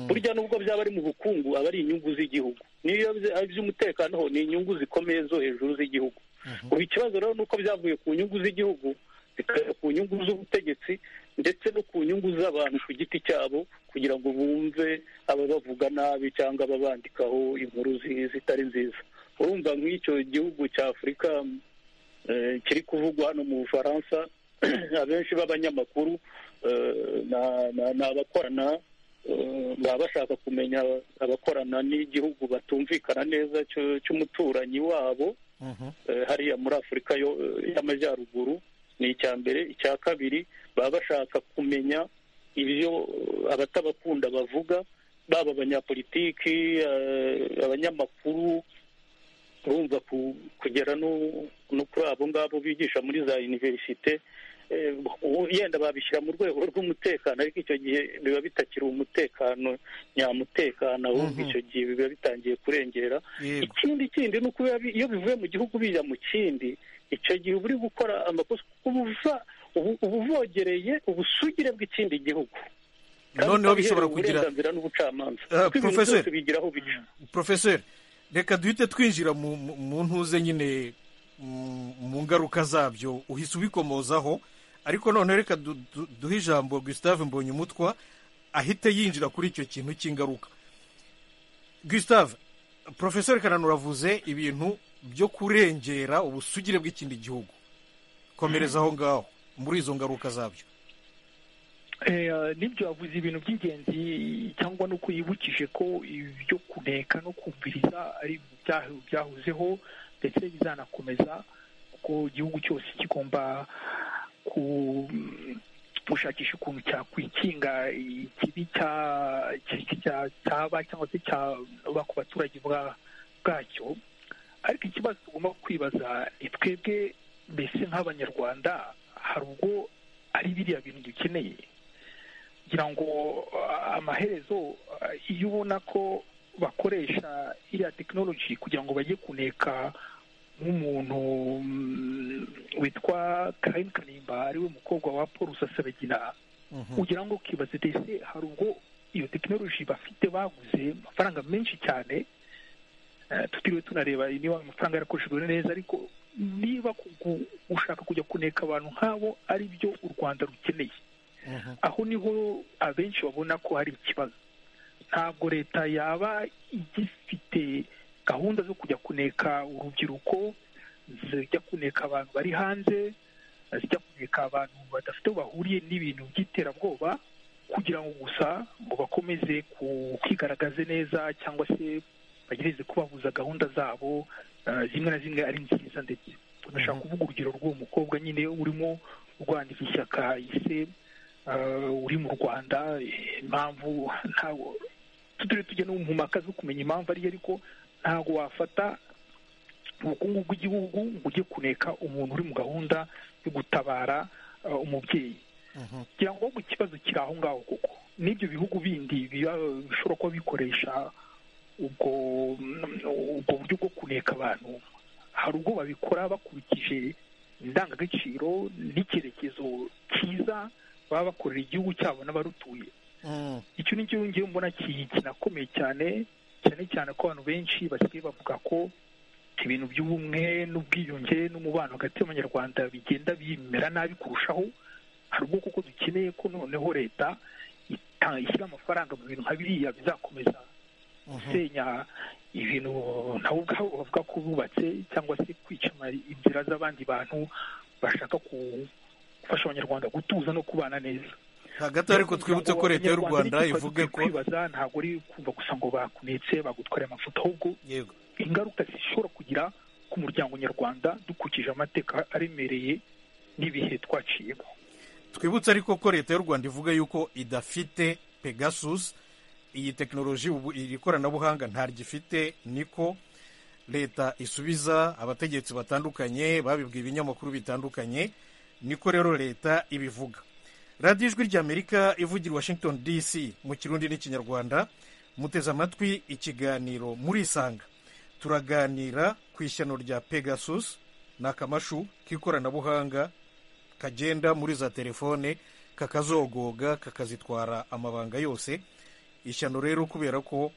burya nubwo byaba ari mu bukungu aba ari inyungu z'igihugu niyo iby'umutekano ho ni inyungu zikomeye zo hejuru z'igihugu ubu ikibazo rero ni uko byavuye ku nyungu z'igihugu bikajya ku nyungu z'ubutegetsi ndetse no ku nyungu z'abantu ku giti cyabo kugira ngo bumve ababavuga nabi cyangwa ababandikaho inkuru zitari nziza urumva nk'icyo gihugu cya afurika kiri kuvugwa hano mu bufaransa abenshi b'abanyamakuru ni abakorana baba bashaka kumenya abakorana n'igihugu batumvikana neza cy'umuturanyi wabo hariya muri afurika y'amajyaruguru ni icya mbere icya kabiri baba bashaka kumenya ibyo abatabakunda bavuga baba abanyapolitiki abanyamakuru urumva kugera no kuri abo ngabo bigisha muri za univerisite yenda babishyira mu rwego rw'umutekano ariko icyo gihe biba bitakiri umutekano nyamutekano ahubwo icyo gihe biba bitangiye kurengera ikindi kindi ni uko iyo bivuye mu gihugu bijya mu kindi icyo gihe uba uri gukora amakosa kuko uba uvogereye ubusugire bw'ikindi gihugu noneho bishobora kugira uburenganzira n'ubucamanza kuko ibintu byose bigira aho bica porofeseri reka duhite twinjira mu ntuze nyine mu ngaruka zabyo uhise ubikomozaho ariko noneho reka duhe ijambo gustave mbonye umutwa ahite yinjira kuri icyo kintu cy'ingaruka gustave porofesori kananura avuze ibintu byo kurengera ubusugire bw'ikindi gihugu komereza aho ngaho muri izo ngaruka zabyo nibyo yavuze ibintu by'ingenzi cyangwa ni uko yibukije ko ibyo kuneka no kumviriza ari byahozeho ndetse bizanakomeza kuko igihugu cyose kigomba gushakisha ukuntu cyakwikinga ikibi cyaba cyangwa se cyaba ku baturage bwacyo ariko ikibazo tugomba kwibaza twebwe mbese nk'abanyarwanda hari ubwo ari biriya bintu dukeneye kugira ngo amaherezo iyo ubona ko bakoresha iriya tekinoloji kugira ngo bajye kuneka nk'umuntu witwa karayini kanimba ariwe mukobwa wa paul rusasabagina ugira ngo ukibaze dese hari ubwo iyo tekinoloji bafite baguze amafaranga menshi cyane tutiriwe tunareba niba amafaranga yarakoreshejwe neza ariko niba gushaka kujya kuneka abantu nk'abo ari byo u rwanda rukeneye aho niho abenshi babona ko hari ikibazo ntabwo leta yaba igifite gahunda zo kujya kuneka urubyiruko zijya kuneka abantu bari hanze zijya kuneka abantu badafite aho bahuriye n'ibintu by'iterabwoba kugira ngo gusa ngo bakomeze kwigaragaze neza cyangwa se bagereze kubahuza gahunda zabo zimwe na zimwe ari nziza ndetse tunashaka kuvuga urugero rw'uwo mukobwa nyine urimo urwandika ishyaka ise uri mu rwanda impamvu ntabwo tutari tujya no mu mpaka zo kumenya impamvu ariyo ariko ntabwo wafata ubukungu bw'igihugu ngo ujye kuneka umuntu uri mu gahunda yo gutabara umubyeyi kugira ngo ahubwo ikibazo kiri aho ngaho kuko n'ibyo bihugu bindi bishobora kuba bikoresha ubwo ubwo buryo bwo kuneka abantu hari ubwo babikora bakurikije indangagaciro n'icyerekezo cyiza baba bakorera igihugu cyabo n'abarutuye icyo ni cyo ngewe mbona kinakomeye cyane cyane cyane ko abantu benshi basigaye bavuga ko ibintu by'ubumwe n'ubwiyunge n'umubano hagati y'abanyarwanda bigenda bimera nabi kurushaho hari ubwo kuko dukeneye ko noneho leta ishyira amafaranga mu bintu nka biriya bizakomeza gusenya ibintu nabo ubwabo bavuga ko bubatse cyangwa se kwica inzira z'abandi bantu bashaka gufasha abanyarwanda gutuza no kubana neza hagati ariko twibutse ko leta y'u rwanda ivuga ko kwibaza ntabwo ari kumva gusa ngo bakunetse bagutware amafoto ahubwo ingaruka zishobora kugira ku muryango nyarwanda dukurikije amateka aremereye n'ibihe twaciyemo twibutse ariko ko leta y'u rwanda ivuga yuko idafite pegasus iyi tekinoloji iri koranabuhanga ntaryifite niko leta isubiza abategetsi batandukanye babibwiye ibinyamakuru bitandukanye niko rero leta ibivuga radiyo ijwi ry'amerika ivugira washington dc mu kirundi n'ikinyarwanda muteze amatwi ikiganiro murisanga turaganira ku ishyano rya pegasus ni akamashu k'ikoranabuhanga kagenda muri za telefone kakazogoga kakazitwara amabanga yose ishyano rero kubera ko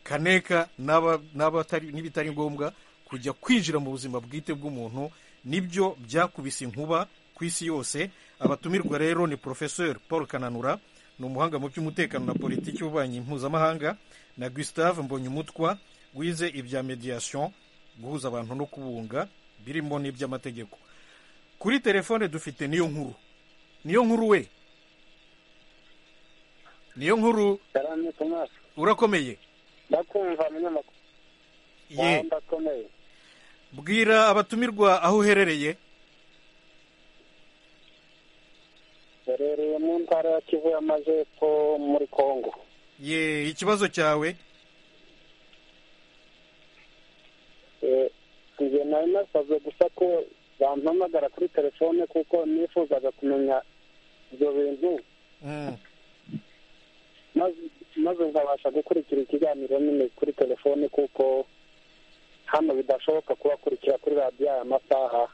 kaneka n'ibitari ngombwa kujya kwinjira mu buzima bwite bw'umuntu nibyo byakubise inkuba ku isi yose abatumirwa rero ni porofeseri paul kananura ni umuhanga mu by'umutekano na politiki y'ububanyi mpuzamahanga na gustave mbonyumutwa wize ibya mediyasiyo guhuza abantu no kubunga birimo n'iby'amategeko kuri telefone dufite niyo nkuru niyo nkuru we niyo nkuru urakomeye ndakumva umunyamakuru ye bwira abatumirwa aho uherereye herereye mu ntara ya kivu y'amajyepfo muri kongo ye ikibazo cyawe njye nari nasabwe gusa ko bampamagara kuri telefone kuko nifuzaga kumenya ibyo bintu maze nkabasha gukurikira ikiganiro nyine kuri telefone kuko hano bidashoboka kubakurikira kuri radiyo aya masaha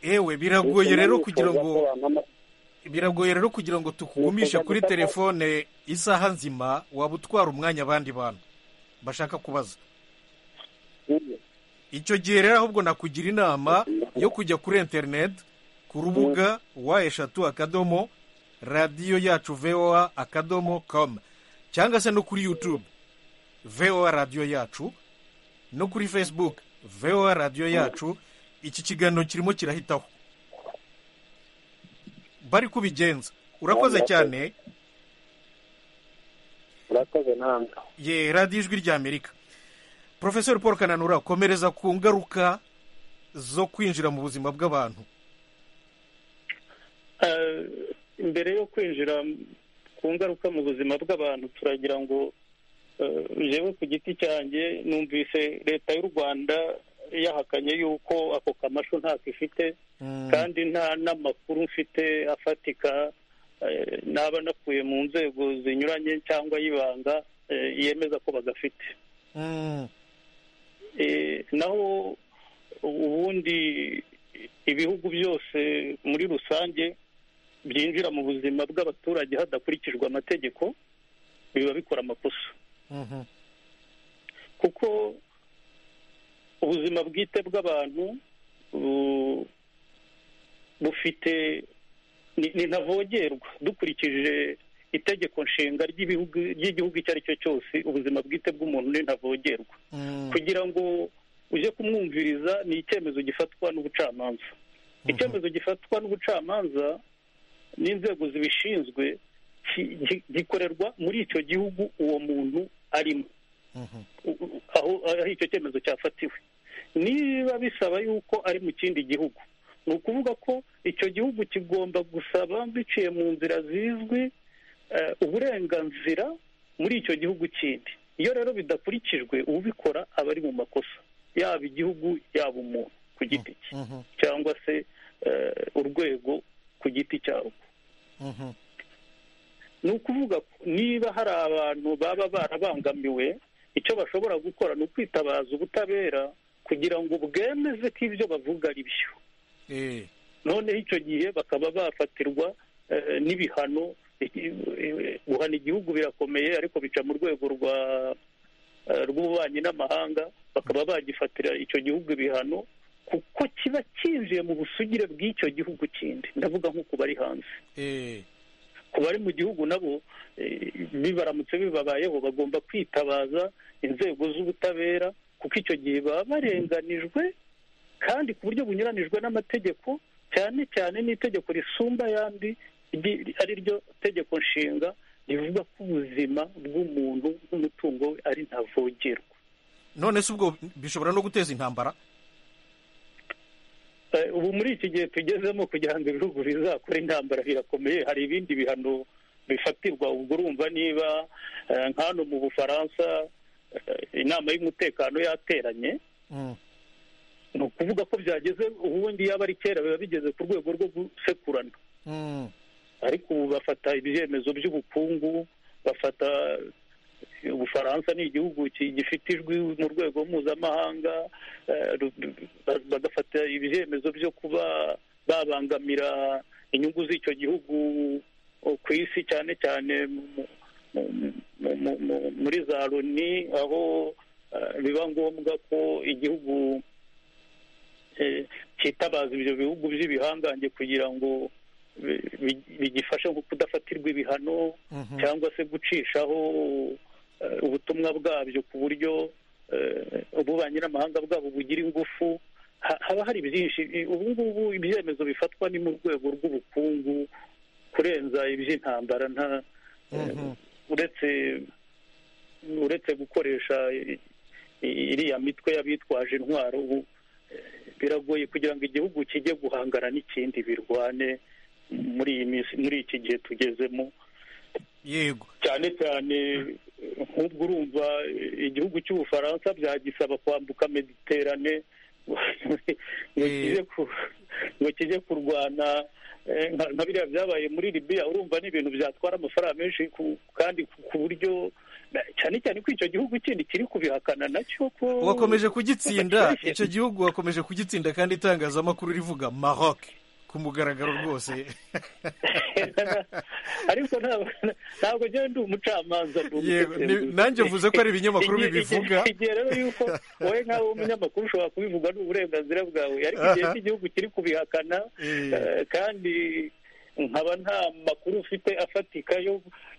ewe biragoye rero kugira ngo biragoye rero kugira ngo tukugumishe kuri telefone isaha nzima waba utwara umwanya abandi bantu bashaka kubaza icyo gihe rero ahubwo nakugira inama yo kujya kuri interineti ku rubuga wa eshatu akadomo radiyo yacu voa akadomo komu cyangwa se no kuri yutube voa radiyo yacu no kuri fesibuke voa radiyo yacu iki kiganiro kirimo kirahitaho bari kubigenza urakoze cyane urakoze ntabwo ye radiyo ijwi ry'amerika porofesori paul kananura komereza ku ngaruka zo kwinjira mu buzima bw'abantu mbere yo kwinjira ku ngaruka mu buzima bw'abantu turagira ngo jewe ku giti cyanjye numvise leta y'u rwanda yahakanye yuko ako kamashu ntako ifite kandi nta n'amakuru mfite afatika naba nakuye mu nzego zinyuranye cyangwa y'ibanga yemeza ko bagafite naho ubundi ibihugu byose muri rusange byinjira mu buzima bw'abaturage hadakurikijwe amategeko biba bikora amakosa kuko ubuzima bwite bw'abantu bufite ntavogerwa dukurikije itegeko nshinga ry'igihugu icyo ari cyo cyose ubuzima bwite bw'umuntu ntavogerwa kugira ngo ujye kumwumviriza ni icyemezo gifatwa n'ubucamanza icyemezo gifatwa n'ubucamanza n'inzego zibishinzwe gikorerwa muri icyo gihugu uwo muntu arimo aho icyo cyemezo cyafatiwe niba bisaba yuko ari mu kindi gihugu ni ukuvuga ko icyo gihugu kigomba gusaba biciye mu nzira zizwi uburenganzira muri icyo gihugu kindi iyo rero bidakurikijwe ubikora aba ari mu makosa yaba igihugu yaba umuntu ku giti cye cyangwa se urwego ku giti cyarwo ni ukuvuga niba hari abantu baba barabangamiwe icyo bashobora gukora ni ukwitabaza ubutabera kugira ngo bwemeze ko ibyo bavuga ari byo noneho icyo gihe bakaba bafatirwa n'ibihano guhana igihugu birakomeye ariko bica mu rwego rwa rw'ububanyi n'amahanga bakaba bagifatira icyo gihugu ibihano kuko kiba cyinjiye mu busugire bw'icyo gihugu kindi ndavuga nko ku bari hanze ku bari mu gihugu nabo bibaramutse bibabayeho bagomba kwitabaza inzego z'ubutabera kuko icyo gihe baba barenganijwe kandi ku buryo bunyuranijwe n'amategeko cyane cyane n'itegeko risumba ayandi ari ryo tegeko nshinga rivuga ko ubuzima bw'umuntu n'umutungo we ari ntavogerwa none se ubwo bishobora no guteza intambara ubu muri iki gihe tugezemo kugira ngo ibihugu bizakore intambara birakomeye hari ibindi bihano bifatirwa ubwo urumva niba nk'ano mu bufaransa inama y'umutekano yateranye ni ukuvuga ko byageze ubundi yaba ari kera biba bigeze ku rwego rwo gusekurana ariko ubu bafata ibyemezo by'ubukungu bafata ubufaransa ni igihugu gifite ijwi mu rwego mpuzamahanga bagafata ibyemezo byo kuba babangamira inyungu z'icyo gihugu ku isi cyane cyane muri za loni aho biba ngombwa ko igihugu cyitabaza ibyo bihugu by'ibihangange kugira ngo bigifasha nko kudafatirwa ibihano cyangwa se gucishaho ubutumwa bwabyo ku buryo ububanyi n'amahanga bwabo bugira ingufu haba hari byinshi ubu ngubu ibyemezo bifatwa ni mu rwego rw'ubukungu kurenza iby'intambara nta uretse uretse gukoresha iriya mitwe y'abitwaje intwaro biragoye kugira ngo igihugu kijye guhangana n'ikindi birwane muri iyi minsi muri iki gihe tugezemo yego cyane cyane nk'ubwo urumva igihugu cy'ubufaransa byagisaba kwambuka mediterane ngo kijye kurwana nka biriya byabaye muri libiya urumva ni ibintu byatwara amafaranga menshi kandi ku buryo cyane cyane ko icyo gihugu kindi kiri kubihakana nacyo ko wakomeje kugitsinda icyo gihugu wakomeje kugitsinda kandi itangazamakuru rivuga maroc ku mugaragaro rwose ariko ntabwo njyewe ndi umucamanza nanjye mvuze ko ari ibinyamakuru bibivuga igihe rero yuko wowe nk'aho umunyamakuru ushobora kubivuga ni uburenganzira bwawe ariko igihe cy'igihugu kiri kubihakana kandi nkaba nta makuru ufite afatika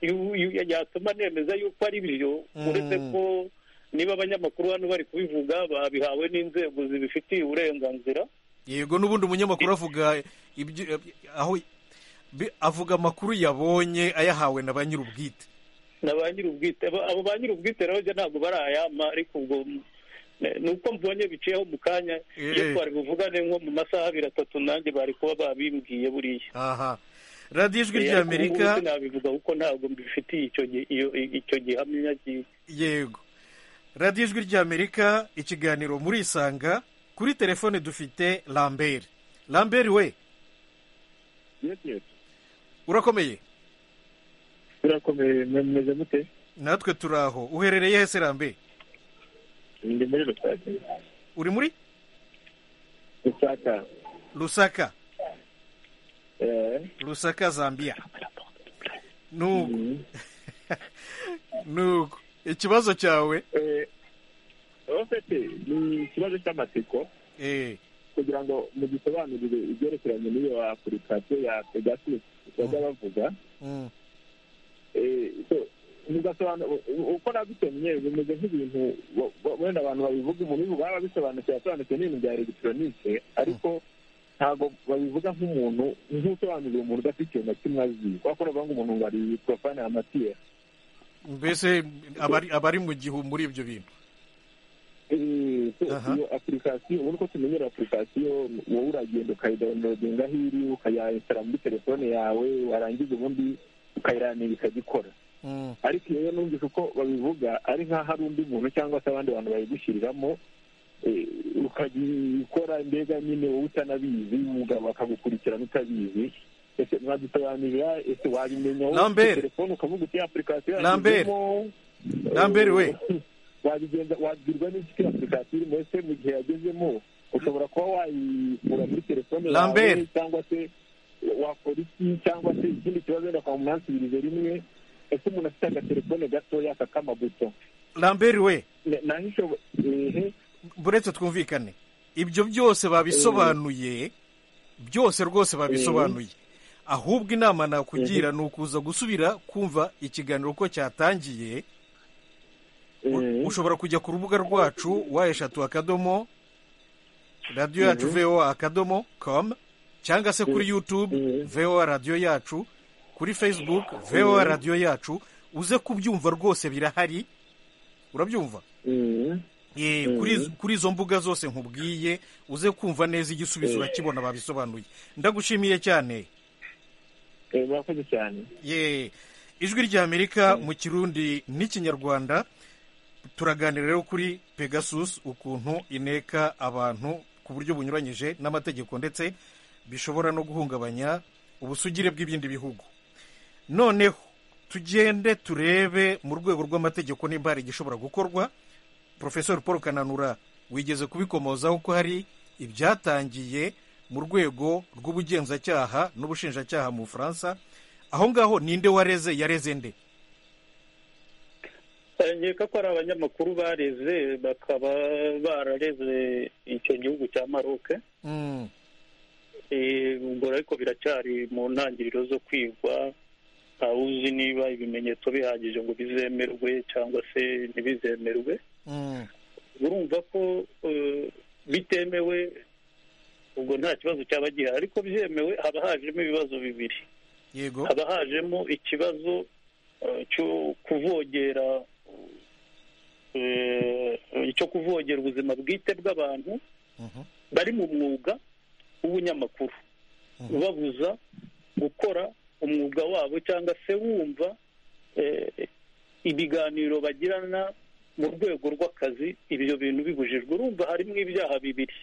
yatuma nemeza yuko ari byo uretse ko niba abanyamakuru hano bari kubivuga babihawe n'inzego zibifitiye uburenganzira yego n'ubundi umunyamakuru avuga aho avuga amakuru yabonye ayahawe na ba nyir'ubwite na ba nyir'ubwite abo ba nyir'ubwite rero ntabwo barayama ariko ubwo ni uko mbonye biciyeho mu kanya iyo twari buvugane nko mu masaha abiri atatu nanjye bari kuba babimbwiye buriya aha radiyo ijwi ry'amerika nabivuga kuko ntabwo mbifitiye icyo gihamya yego radiyo ijwi ry'amerika ikiganiro muri isanga kuri telefone dufite lambert lambert we urakomeye urakomeye mumeze mute natwe turi aho uherereye he se lambert ndi muri rusaka uri muri rusaka rusaka rusaka zambia nuko nuko ikibazo cyawe ofite ni ikibazo cy'amatsiko kugira ngo mugisobanurire ibyerekeranye n'iyo apurikasiyo ya pegasus bajya bavuga Eh, so, mugasobanura uko nabitemye bimeze nk'ibintu bo- bo- wenda abantu babivuga umuntu baba bisobanukiwe asobanukiwe n'ibintu bya elegitoronike ariko ntabwo babivuga nk'umuntu nk'usobanuriye umuntu udafite ikintu na kimwe azi kubera ko bavuga ngo umuntu ngo ari profane amatiye mbese abari abari mu gihu muri ibyo bintu Aha. iyo apurikasiyo ubona uko tumenyera apurikasiyo wowe uragenda ukayidawunirodinga aho iri ukayayinsitara muri telefone yawe warangiza ubundi ukayiranira ikagikora Mm. ariko iyo rero numvise uko babivuga ari nk'aho hari undi muntu cyangwa se abandi bantu bayigushyiriramo eh, ukagikora mbega nyine wowe utanabizi umugabo akagukurikirana utabizi ese mwadusobanurira ese wabimenya wowe ufite Lambert. telefone ukavuga uti apurikasiyo Lambert. Lambert we. wabigenza wabwirwa n'inshuti ya apurikasiyo irimo ese mu gihe yagezemo ushobora kuba wayikura muri telefone Lambert. yawe cyangwa se wakora iki cyangwa se ikindi kibazo wenda kwamunansibirize rimwe ese umuntu afite agatelefone gatoya kak'amabuto lambert we nahishoboye buretse twumvikane ibyo byose babisobanuye byose rwose babisobanuye ahubwo inama nakugira ni ukuza gusubira kumva ikiganiro uko cyatangiye U- ushobora kujya ku rubuga rwacu wa eshatu akadomo radiyo yacu Mhm. voa akadomo com cyangwa se kuri youtube voa radiyo yacu kuri facebook voa Mhm. radiyo yacu uze kubyumva rwose birahari urabyumva Eh, kuri izo- kuri izo mbuga zose nkubwiye uze kumva neza igisubizo Mhm. urakibona babisobanuye ndagushimiye cyane murakoze cyane ye ijwi ry'amerika mu kirundi n'ikinyarwanda turaganira rero kuri pegasus ukuntu ineka abantu ku buryo bunyuranyije n'amategeko ndetse bishobora no guhungabanya ubusugire bw'ibindi bihugu noneho tugende turebe mu rwego rw'amategeko nimba hari igishobora gukorwa porofesori paul kananura wigeze kubikomozaho ko hari ibyatangiye mu rwego rw'ubugenzacyaha n'ubushinjacyaha mu bufaransa aho ngaho ninde wareze yareze nde nkeka ko ari abanyamakuru bareze bakaba barareze icyo gihugu cya maroke Eh, ubwo ariko biracyari mu ntangiriro zo kwigwa ntawuzi niba ibimenyetso bihagije ngo bizemerwe cyangwa se ntibizemerwe urumva ko eh, bitemewe ubwo nta kibazo cyaba gihari ariko byemewe haba hajemo ibibazo bibiri yego haba hajemo ikibazo eh, cyo kuvogera eh, icyo kuvogera ubuzima bwite bw'abantu bari mu mwuga w'ubunyamakuru ubabuza gukora umwuga wabo cyangwa se wumva eh, ibiganiro bagirana mu rwego rw'akazi ibyo bintu bibujijwe urumva harimo ibyaha bibiri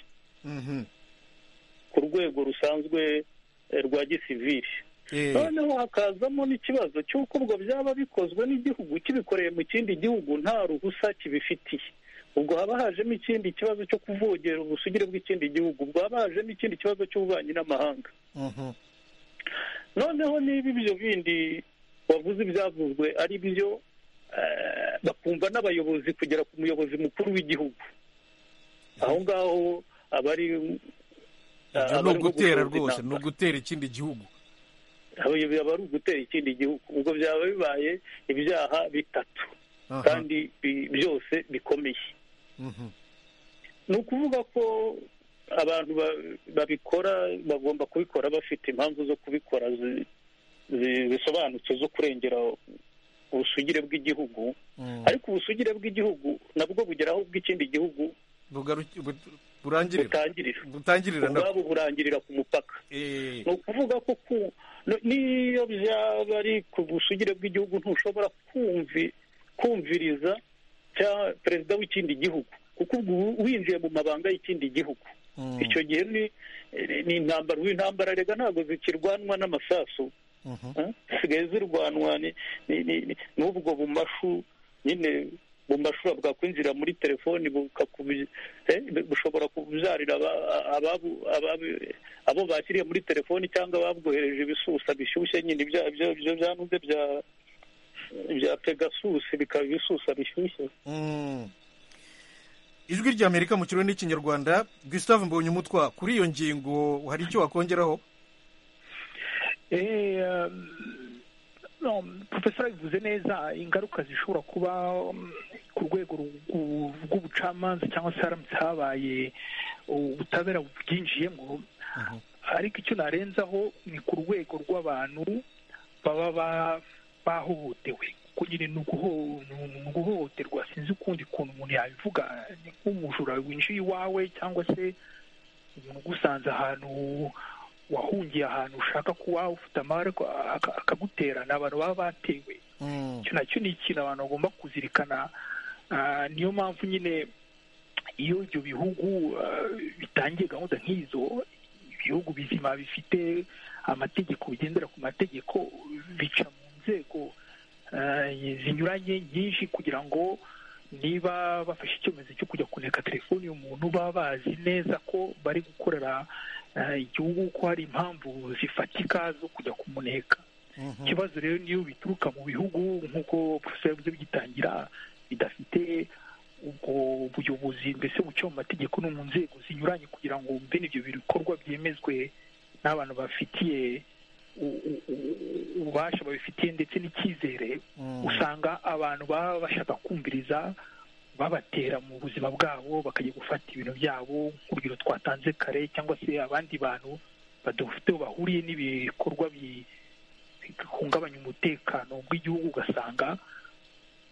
ku rwego rusanzwe eh, rwa gisivili noneho hakazamo n'ikibazo cy'uko ubwo byaba bikozwe n'igihugu kibikoreye mu kindi gihugu nta ruhusa kibifitiye ubwo haba hajemo ikindi kibazo cyo kuvogera ubusugire bw'ikindi gihugu ubwo haba hajemo ikindi kibazo cy'ububanyi n'amahanga noneho niba ibyo bindi wavuze ibyavuzwe ari byo eh, bakumva n'abayobozi kugera ku muyobozi mukuru w'igihugu aho ngaho abari ibyo ni abari nko ugutera gusoza rwose intambara ni ugutera ikindi gihugu abayobozi aba ari ugutera ikindi gihugu ubwo byaba bibaye ibyaha bitatu Aha. kandi bi- byose bikomeye Mhm. ni ukuvuga ko abantu ba- babikora bagomba kubikora bafite impamvu zo kubikora zi- zi- zisobanutse zo kurengera ubusugire bw'igihugu ariko ubusugire bw'igihugu nabwo bugera aho bw'ikindi gihugu Bugaru- bu- burangirira butangirira butangirira nabwo. ubwabo burangirira ku mupaka ni ukuvuga ko ku- no- n'iyo byaba ari ku busugire bw'igihugu ntushobora kumvi- kumviriza cya perezida w'ikindi gihugu kuko ubwo uba winjiye mu mabanga y'ikindi gihugu icyo gihe ni ni intambara ubu intambara rega ntabwo zikirwanwa n'amasasu eh? zisigaye zirwanwa ni- ni- ni- ni- n'ubwo bumashu nyine mu mashuri bwakwinjira muri telefoni bushobora kubyarira abo bakiriye muri telefoni cyangwa babwohereje ibisusa bishyushye nyine ibyo byanuze bya pegasusi bikaba ibisusa bishyushye ijwi ry'amerika mu kirundi n'ikinyarwanda gustave mbonye umutwa kuri iyo ngingo hari icyo wakongeraho profesora bivuze neza ingaruka zishobora kuba ku rwego rw'ubucamanza cyangwa se haramutse habaye ubutabera bwinjiyemo ariko icyo narenzaho ni ku rwego rw'abantu baba bahohotewe nyine ni uguhohoterwa sinzi ukundi kuntu umuntu yabivuga ni nk'umujura winjiye iwawe cyangwa se umuntu ugusanze ahantu wahungiye ahantu ushaka kuba ufite amahoro akaguterana abantu baba batewe icyo nacyo ni ikintu abantu bagomba kuzirikana niyo mpamvu nyine iyo ibyo bihugu bitangiye gahunda nk'izo ibihugu bizima bifite amategeko bigendera ku mategeko bica mu nzego zinyuranye nyinshi kugira ngo niba bafashe icyemezo cyo kujya kuneka telefoni y'umuntu baba bazi neza ko bari gukorera igihugu ko hari impamvu zifatika zo kujya kumuneka ikibazo rero niyo bituruka mu bihugu nk'uko profesor yavuze bigitangira bidafite ubwo buyobozi mbese buca mu mategeko no mu nzego zinyuranye kugira ngo bene ibyo bikorwa byemezwe n'abantu bafitiye ububasha babifitiye ndetse n'icyizere usanga abantu baba bashaka kumviriza babatera mu buzima bwabo bakajya gufata ibintu byabo nk'urugero twatanze kare cyangwa se abandi bantu badafite aho bahuriye n'ibikorwa bihungabanya umutekano bw'igihugu ugasanga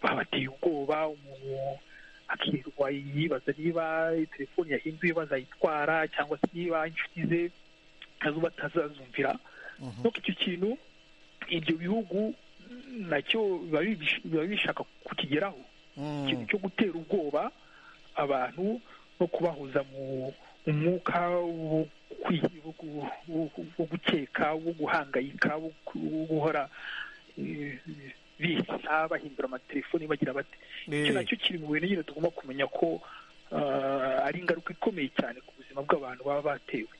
babateye ubwoba umuntu akirirwa yibaza niba telefoni yahinduye bazayitwara cyangwa se niba inshuti ze nazo batazazumvira nuko icyo kintu ibyo bihugu nacyo biba bishaka kukigeraho ikintu cyo gutera ubwoba abantu no kubahuza mu mwuka wo gukeka wo guhangayika wo guhora bihita bahindura amatelefoni bagira bati icyo nacyo kiri mu bintu nyine tugomba kumenya ko ari ingaruka ikomeye cyane ku buzima bw'abantu baba batewe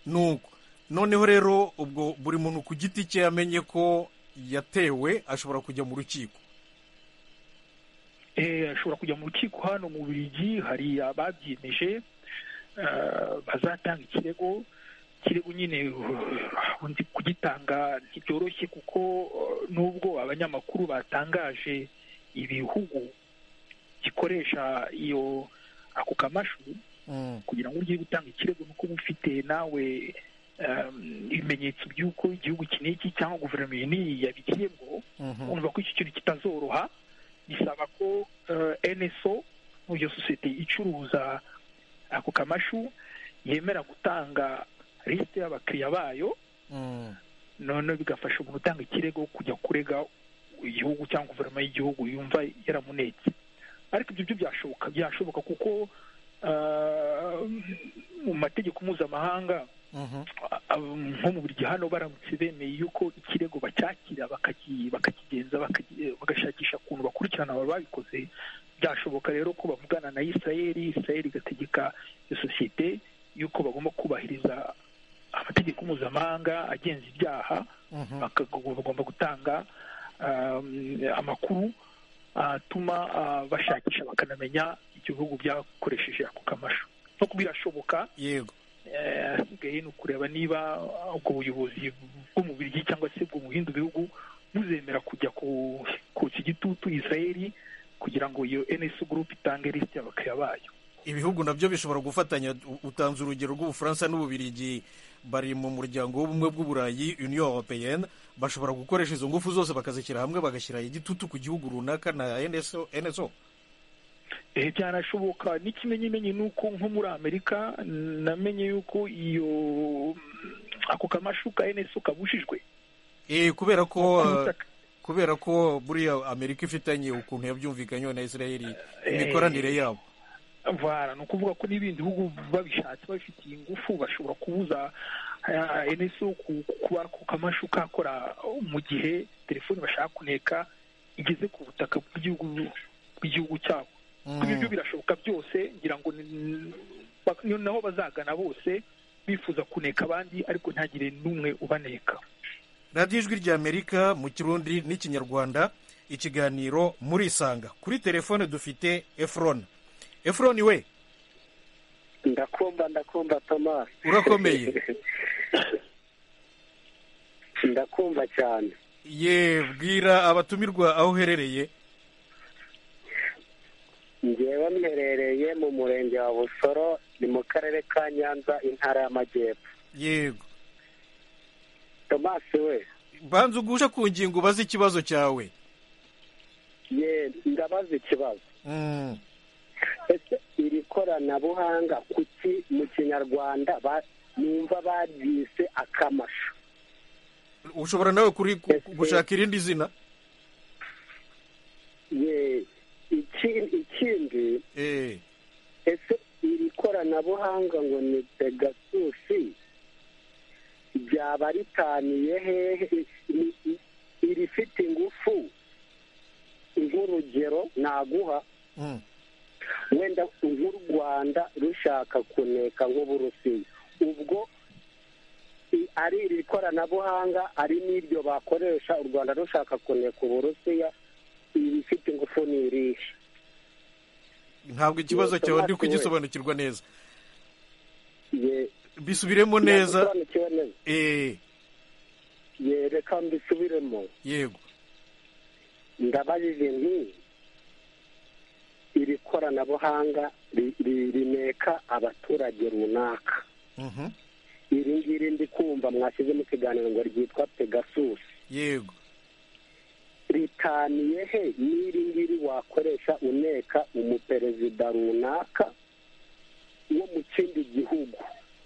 nuko noneho rero ubwo buri muntu ku giti cye yamenye ko yatewe ashobora kujya mu rukiko ashobora kujya mu rukiko hano mu birigi hari ababyimeje bazatanga ikirego ikirego nyine undi kugitanga ntibyoroshye kuko nubwo abanyamakuru batangaje ibihugu gikoresha iyo ako kamashu kugira ngo ugiye gutanga ikirego nuko uba ufite nawe ibimenyetso by'uko igihugu iki n'iki cyangwa guverinoma iyi n'iyi yabigiyemo urumva ko iki kintu kitazoroha bisaba ko NSO iyo sosiyete icuruza ako kamashu yemera gutanga lisite y'abakiriya bayo noneho bigafasha umuntu utanga ikirego kujya kurega igihugu cyangwa guverinoma y'igihugu yumva yaramunetse ariko ibyo byo byashoboka byashoboka kuko mu mategeko mpuzamahanga nko mu buryo hano baramutse bemeye yuko ikirego bacyakira bakakigenza bagashakisha ukuntu bakurikirana ababa babikoze byashoboka rero ko bavugana na isirayeli isirayeli igategeka iyo sosiyete yuko bagomba kubahiriza amategeko mpuzamahanga agenza ibyaha bagomba gutanga amakuru atuma bashakisha bakanamenya ibihugu byakoresheje ako kamashu no birashoboka yego hasigaye ni ukureba niba ubwo buyobozi bw'umubiri cyangwa se bwo mu bindi bihugu buzemera kujya ku kigitutu isirayeli kugira ngo iyo enesi gurupe itange lisite y'abakiriya bayo ibihugu nabyo bishobora gufatanya utanze urugero rw'ubufaransa n'ububirigi bari mu muryango w'ubumwe bw'uburayi union europeyenne bashobora gukoresha izo ngufu zose bakazishyira hamwe bagashyira igitutu ku gihugu runaka na nso byanashoboka n'ikimenyimenyi ni uko nko muri amerika namenye yuko iyo ako kamashu ka enesi kabujijwe kubera ko kubera ko buriya amerika ifitanye ukuntu yabyumvikanyeho na israel imikoranire yabo ni ukuvuga ko n'ibindi bihugu babishatse babifitiye ingufu bashobora kubuza enesi kuba ku kamashu kakora mu gihe telefoni bashaka kuneka igeze ku butaka bw'igihugu bw'igihugu cyabo kuba ibyo birashoboka byose ngira ngo ni- bak- ni naho bazagana bose bifuza kuneka abandi ariko ntagire n'umwe ubaneka radiyo ijwi ry'amerika mu kirundi n'ikinyarwanda ikiganiro murisanga kuri telefone dufite efuroni efuroni we ndakumva ndakumva thomas urakomeye ndakumva cyane ye bwira abatumirwa aho uherereye ngewe mherereye mu murenge wa busoro ni mu karere ka nyanza intara y'amajyepfo yego thomas we banza ugushe ku ngingo ubaze ikibazo cyawe ye ndabaza ikibazo Mm. ese iri koranabuhanga kuki mu kinyarwanda ba- numva baryise akamasho ushobora nawe kuri gu- gushaka irindi zina ye iki- ikindi ese iri koranabuhanga ngo ni pegasusi ryaba ritaniye hehe Ni- i- irifite ingufu nk'urugero naguha Mm. wenda nk'u rwanda rushaka kuneka nk'uburusiya ubwo i- ari iri koranabuhanga ari n'iryo bakoresha u rwanda rushaka kuneka uburusiya ibifite ingufu ni irihe ntabwo ikibazo Yego, cyawe ndi natwe we. kugisobanukirwa neza Ye- bisubiremo neza Nagusobanukiwe neza Eh, ye reka mbisubiremo yego ndabajije nti iri koranabuhanga ri- ri- rineka abaturage runaka Mhm. iri ngiri ndi kumva mwashyize mu kiganiro ngo ryitwa pegasus yego ritaniye he n'iri ngiri wakoresha uneka umuperezida runaka wo mu kindi gihugu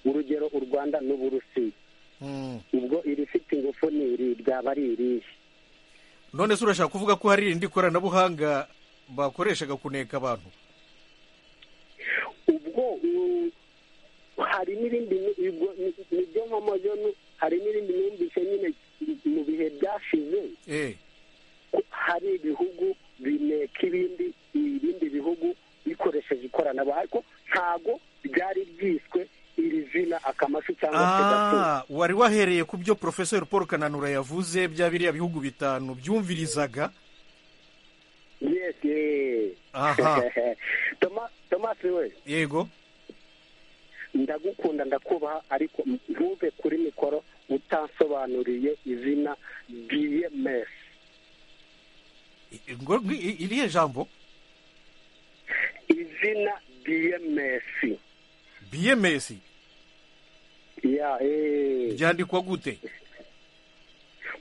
urugero u rwanda n'uburusiya Mm. ubwo irifite ingufu ni iri ryaba ari irihe none se urashaka kuvuga ko hari irindi koranabuhanga bakoreshaga kuneka abantu ubwo mm, hari n'ibindi ni- ubwo ni- nibyo nkomozo nu- hari n'ibindi numvise nyine mu bihe byashize Eh, ko hari ibihugu bineka ibindi ibindi bihugu bikoresheje ikoranabuhanga ariko ntago byari byiswe iri zina akamashu cyangwa se gato ah, wari wahereye ku byo porofeseri paul kananura yavuze bya biriya bihugu bitanu byumvirizaga yes yes Aha. Toma- Thomas we yego ndagukunda ndakubaha ariko ntuve kuri mikoro utansobanuriye izina bms ngo ngo- i- iriya jambo izina bms bms ya eh byandikwa gute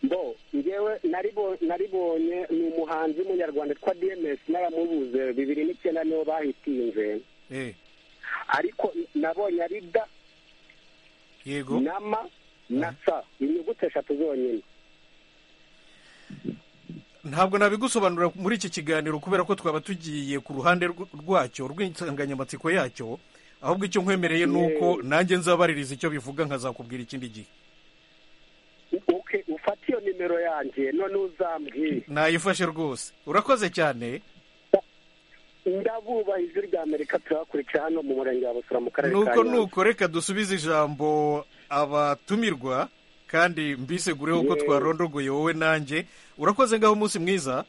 bo ngewe naribo- naribonye ni umuhanzi w'umunyarwanda witwa dms n'abamubuze bibiri n'icyenda nibo bahitinze Eh, ariko nabonye ari da yego na ma na sa inyuguti eshatu zonyine ntabwo nabigusobanura muri iki kiganiro kubera ko twaba tugiye ku ruhande rw- rwacyo rw'insanganyamatsiko yacyo ahubwo icyo nkwemereye ni uko nanjye nzabaririza icyo bivuga nkazakubwira ikindi gihe uke ufate iyo nimero yanjye none uzambwiye nayifashe rwose urakoze cyane ndabubaha ijwi rya amerika turabakurikira hano mu murenge wa busura mu karere ka nuko nyanza nuko reka dusubize ijambo abatumirwa kandi mbisegureho ko Yewe. twarondogoye wowe nanjye urakoze ngaho umunsi mwiza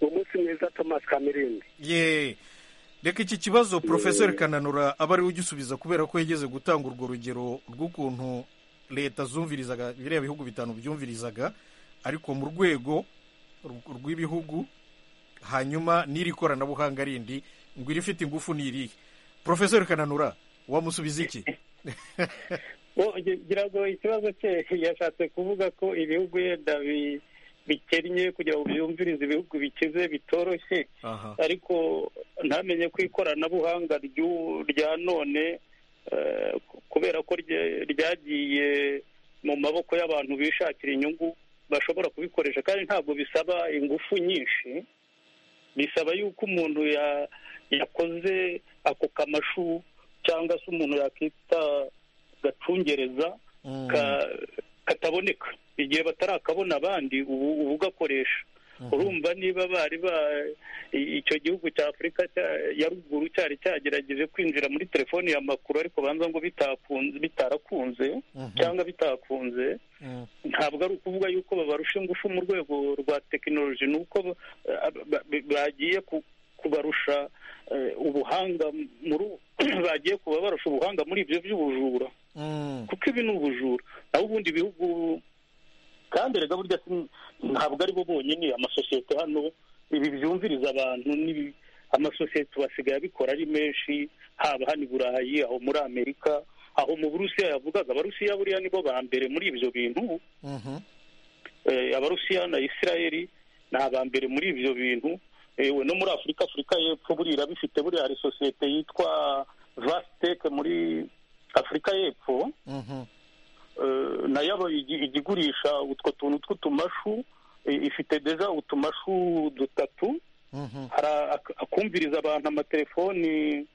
umunsi mwiza thomas kamirindi ye reka iki kibazo porofeseri kananura aba ariwe ugisubiza kubera ko yigeze gutanga urwo rugero rw'ukuntu leta zumvirizaga biriya bihugu bitanu byumvirizaga ariko mu rwego rw- rw'ibihugu hanyuma n'iri koranabuhanga rindi ngo irifite ingufu ni irihe porofeseri kananura wamusubiza iki Bo, ngi- ngira ngo ikibazo cye yashatse kuvuga ko ibihugu yenda bi- bikennye kugira ngo byumvirize ibihugu bikize bitoroshye aha ariko ntamenye ko ikoranabuhanga ry'u- rya none eh, ku- kubera ko rye- ryagiye mu maboko y'abantu bishakira inyungu bashobora kubikoresha kandi ntabwo bisaba ingufu nyinshi bisaba yuko umuntu ya- yakoze ako kamashu cyangwa se umuntu yakita gacungereza Mm. ka- kataboneka igihe batarakabona abandi ubu ubu ugakoresha urumva niba bari ba icyo gihugu cya afurika ya ruguru cyari cyagerageje kwinjira muri telefoni ya makuru ariko banza ngo bitakunze bitarakunze cyangwa bitakunze ntabwo ari ukuvuga yuko babarusha ingufu mu rwego rwa tekinoloji ni uko bagiye kubarusha ubuhanga muri bagiye kuba barusha ubuhanga muri ibyo by'ubujura kuko ibi ni ubujura naho ubundi ibihugu kandi rega burya ntabwo ari bo bonyine amasosiyete hano ibi byumviriza abantu amasosiyete basigaye abikora ari menshi haba hano i burayi aho muri amerika aho mu burusiya yavugaga abarusiya buriya nibo ba mbere muri ibyo bintu abarusiya na isirayeli ni aba mbere muri ibyo bintu ewe no muri afurika afurika y'epfo buriya bifite buriya hari sosiyete yitwa vasiteke muri afurika y'epfo nayo ijya igurisha utwo tuntu tw'utumashu ifite deja utumashu dutatu akumviriza abantu amatelefoni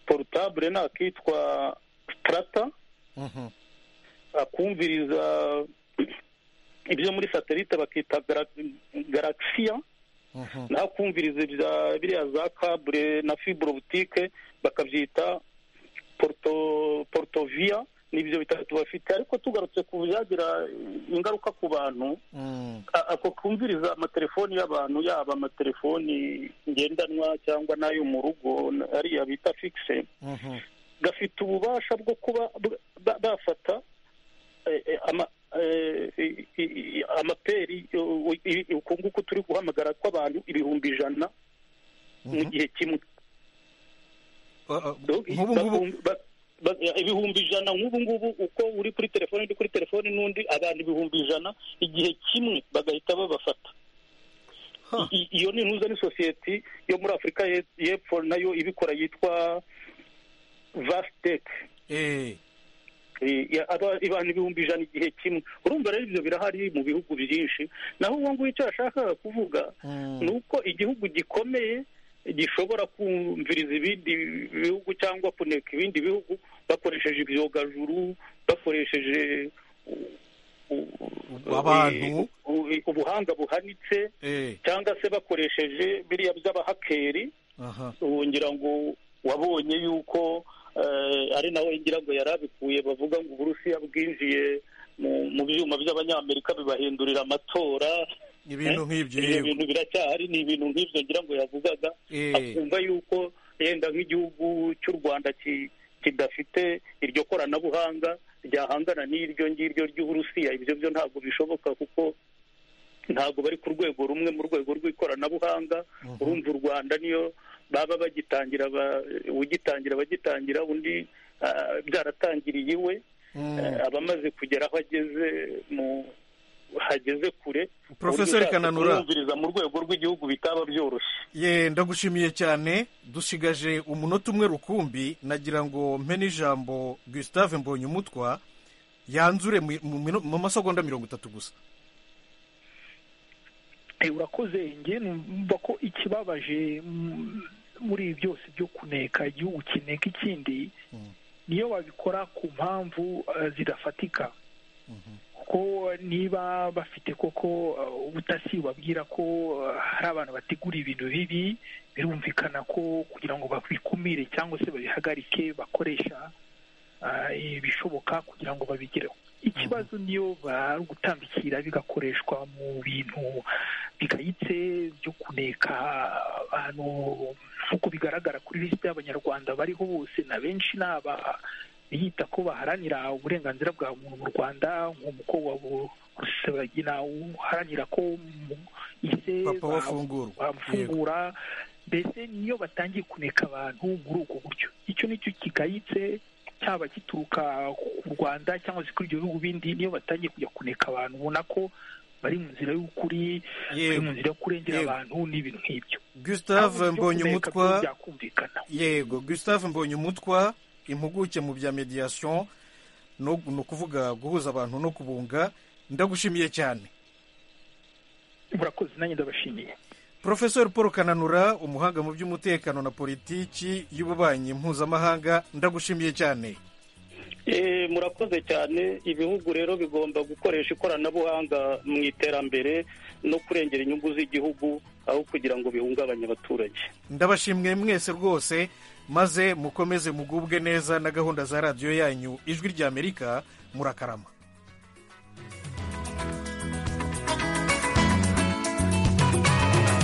porutabure ni akitwa sitarata akumviriza ibyo muri satelite bakita garagisiya naho akumviriza ibya biriya za kabure na fiburobutike bakabyita porotoviya n'ibyo bitatu bafite ariko tugarutse ku byagira ingaruka ku bantu ako kumviriza amatelefoni y'abantu yaba amatelefoni ngendanwa cyangwa n'ayo mu rugo ariya bita fikise gafite ububasha bwo kuba bafata amaperi uku nguku turi guhamagara kw'abantu ibihumbi ijana mu gihe kimwe ibihumbi ijana nk'ubu ngubu uko uri kuri telefone ndi kuri telefone n'undi abantu ibihumbi ijana igihe kimwe bagahita babafata iyo ni intuza ni sosiyete yo muri afurika y'epfo nayo ibikora yitwa vasiteke abantu ibihumbi ijana igihe kimwe urumva rero ibyo birahari mu bihugu byinshi naho ubu ngubu icyo yashakaga kuvuga ni uko igihugu gikomeye gishobora kumviriza ibindi bihugu cyangwa kuneka ibindi bihugu bakoresheje ibyogajuru bakoresheje abantu ubuhanga buhanitse cyangwa se bakoresheje biriya by'abahakeri ngira ngo wabonye yuko ari nawe ngira ngo yari abikuye bavuga ngo uburusiya bwinjiye mu byuma by'abanyamerika bibahindurira amatora ibintu nk'ibyo ibintu biracyahari ni ibintu nk'ibyo ngira ngo yavugaga akumva yuko yenda nk'igihugu cy'u rwanda kidafite iryo koranabuhanga ryahangana n'iryo ngiryo ry'uburusiya ibyo byo ntabwo bishoboka kuko ntabwo bari ku rwego rumwe mu rwego rw'ikoranabuhanga urumva u rwanda niyo baba bagitangira ugitangira bagitangira undi byaratangiriye iwe abamaze kugera aho ageze mu hageze kure porofesori kananura kumviriza mu rwego rw'igihugu bitaba byoroshye ye ndagushimiye cyane dusigaje umunota umwe rukumbi nagira ngo mpe n'ijambo gusitave mbonye umutwa yanzure mu masegonda mirongo itatu gusa urakoze nge numva ko ikibabaje muri ibi byose byo kuneka igihugu kineka ikindi niyo babikora ku mpamvu zidafatika ko niba bafite koko ubutasi babwira ko hari abantu bategura ibintu bibi birumvikana ko kugira ngo babikumire cyangwa se babihagarike bakoresha ibishoboka kugira ngo babigereho ikibazo niyo bari gutambikira bigakoreshwa mu bintu bigayitse byo kuneka abantu nk'uko bigaragara kuri lisite y'abanyarwanda bariho bose na benshi ni aba biyita ko baharanira uburenganzira bwa muntu mu rwanda nk'umukobwa rusabagina uharanira ko ise bamufungura mbese niyo batangiye kuneka abantu muri ubwo buryo icyo nicyo kigayitse cyaba gituruka ku rwanda cyangwa se kuri ibyo bihugu bindi niyo batangiye kujya kuneka abantu ubona ko bari mu nzira y'ukuri bari mu nzira yo kurengera abantu n'ibintu nk'ibyo gustave mbonye umutwa yego gustave mbonye umutwa impuguke mu bya mediyasiyo ni ukuvuga guhuza abantu no kubunga ndagushimiye cyane murakoze nanjye ndabashimiye porofesori paul kananura umuhanga mu by'umutekano na politiki y'ububanyi mpuzamahanga ndagushimiye cyane murakoze cyane ibihugu rero bigomba gukoresha ikoranabuhanga mu iterambere no kurengera inyungu z'igihugu aho kugira ngo bihungabanye abaturage ndabashimwe mwese rwose maze mukomeze mugubwe neza na gahunda za radiyo yanyu ijwi ry'amerika murakarama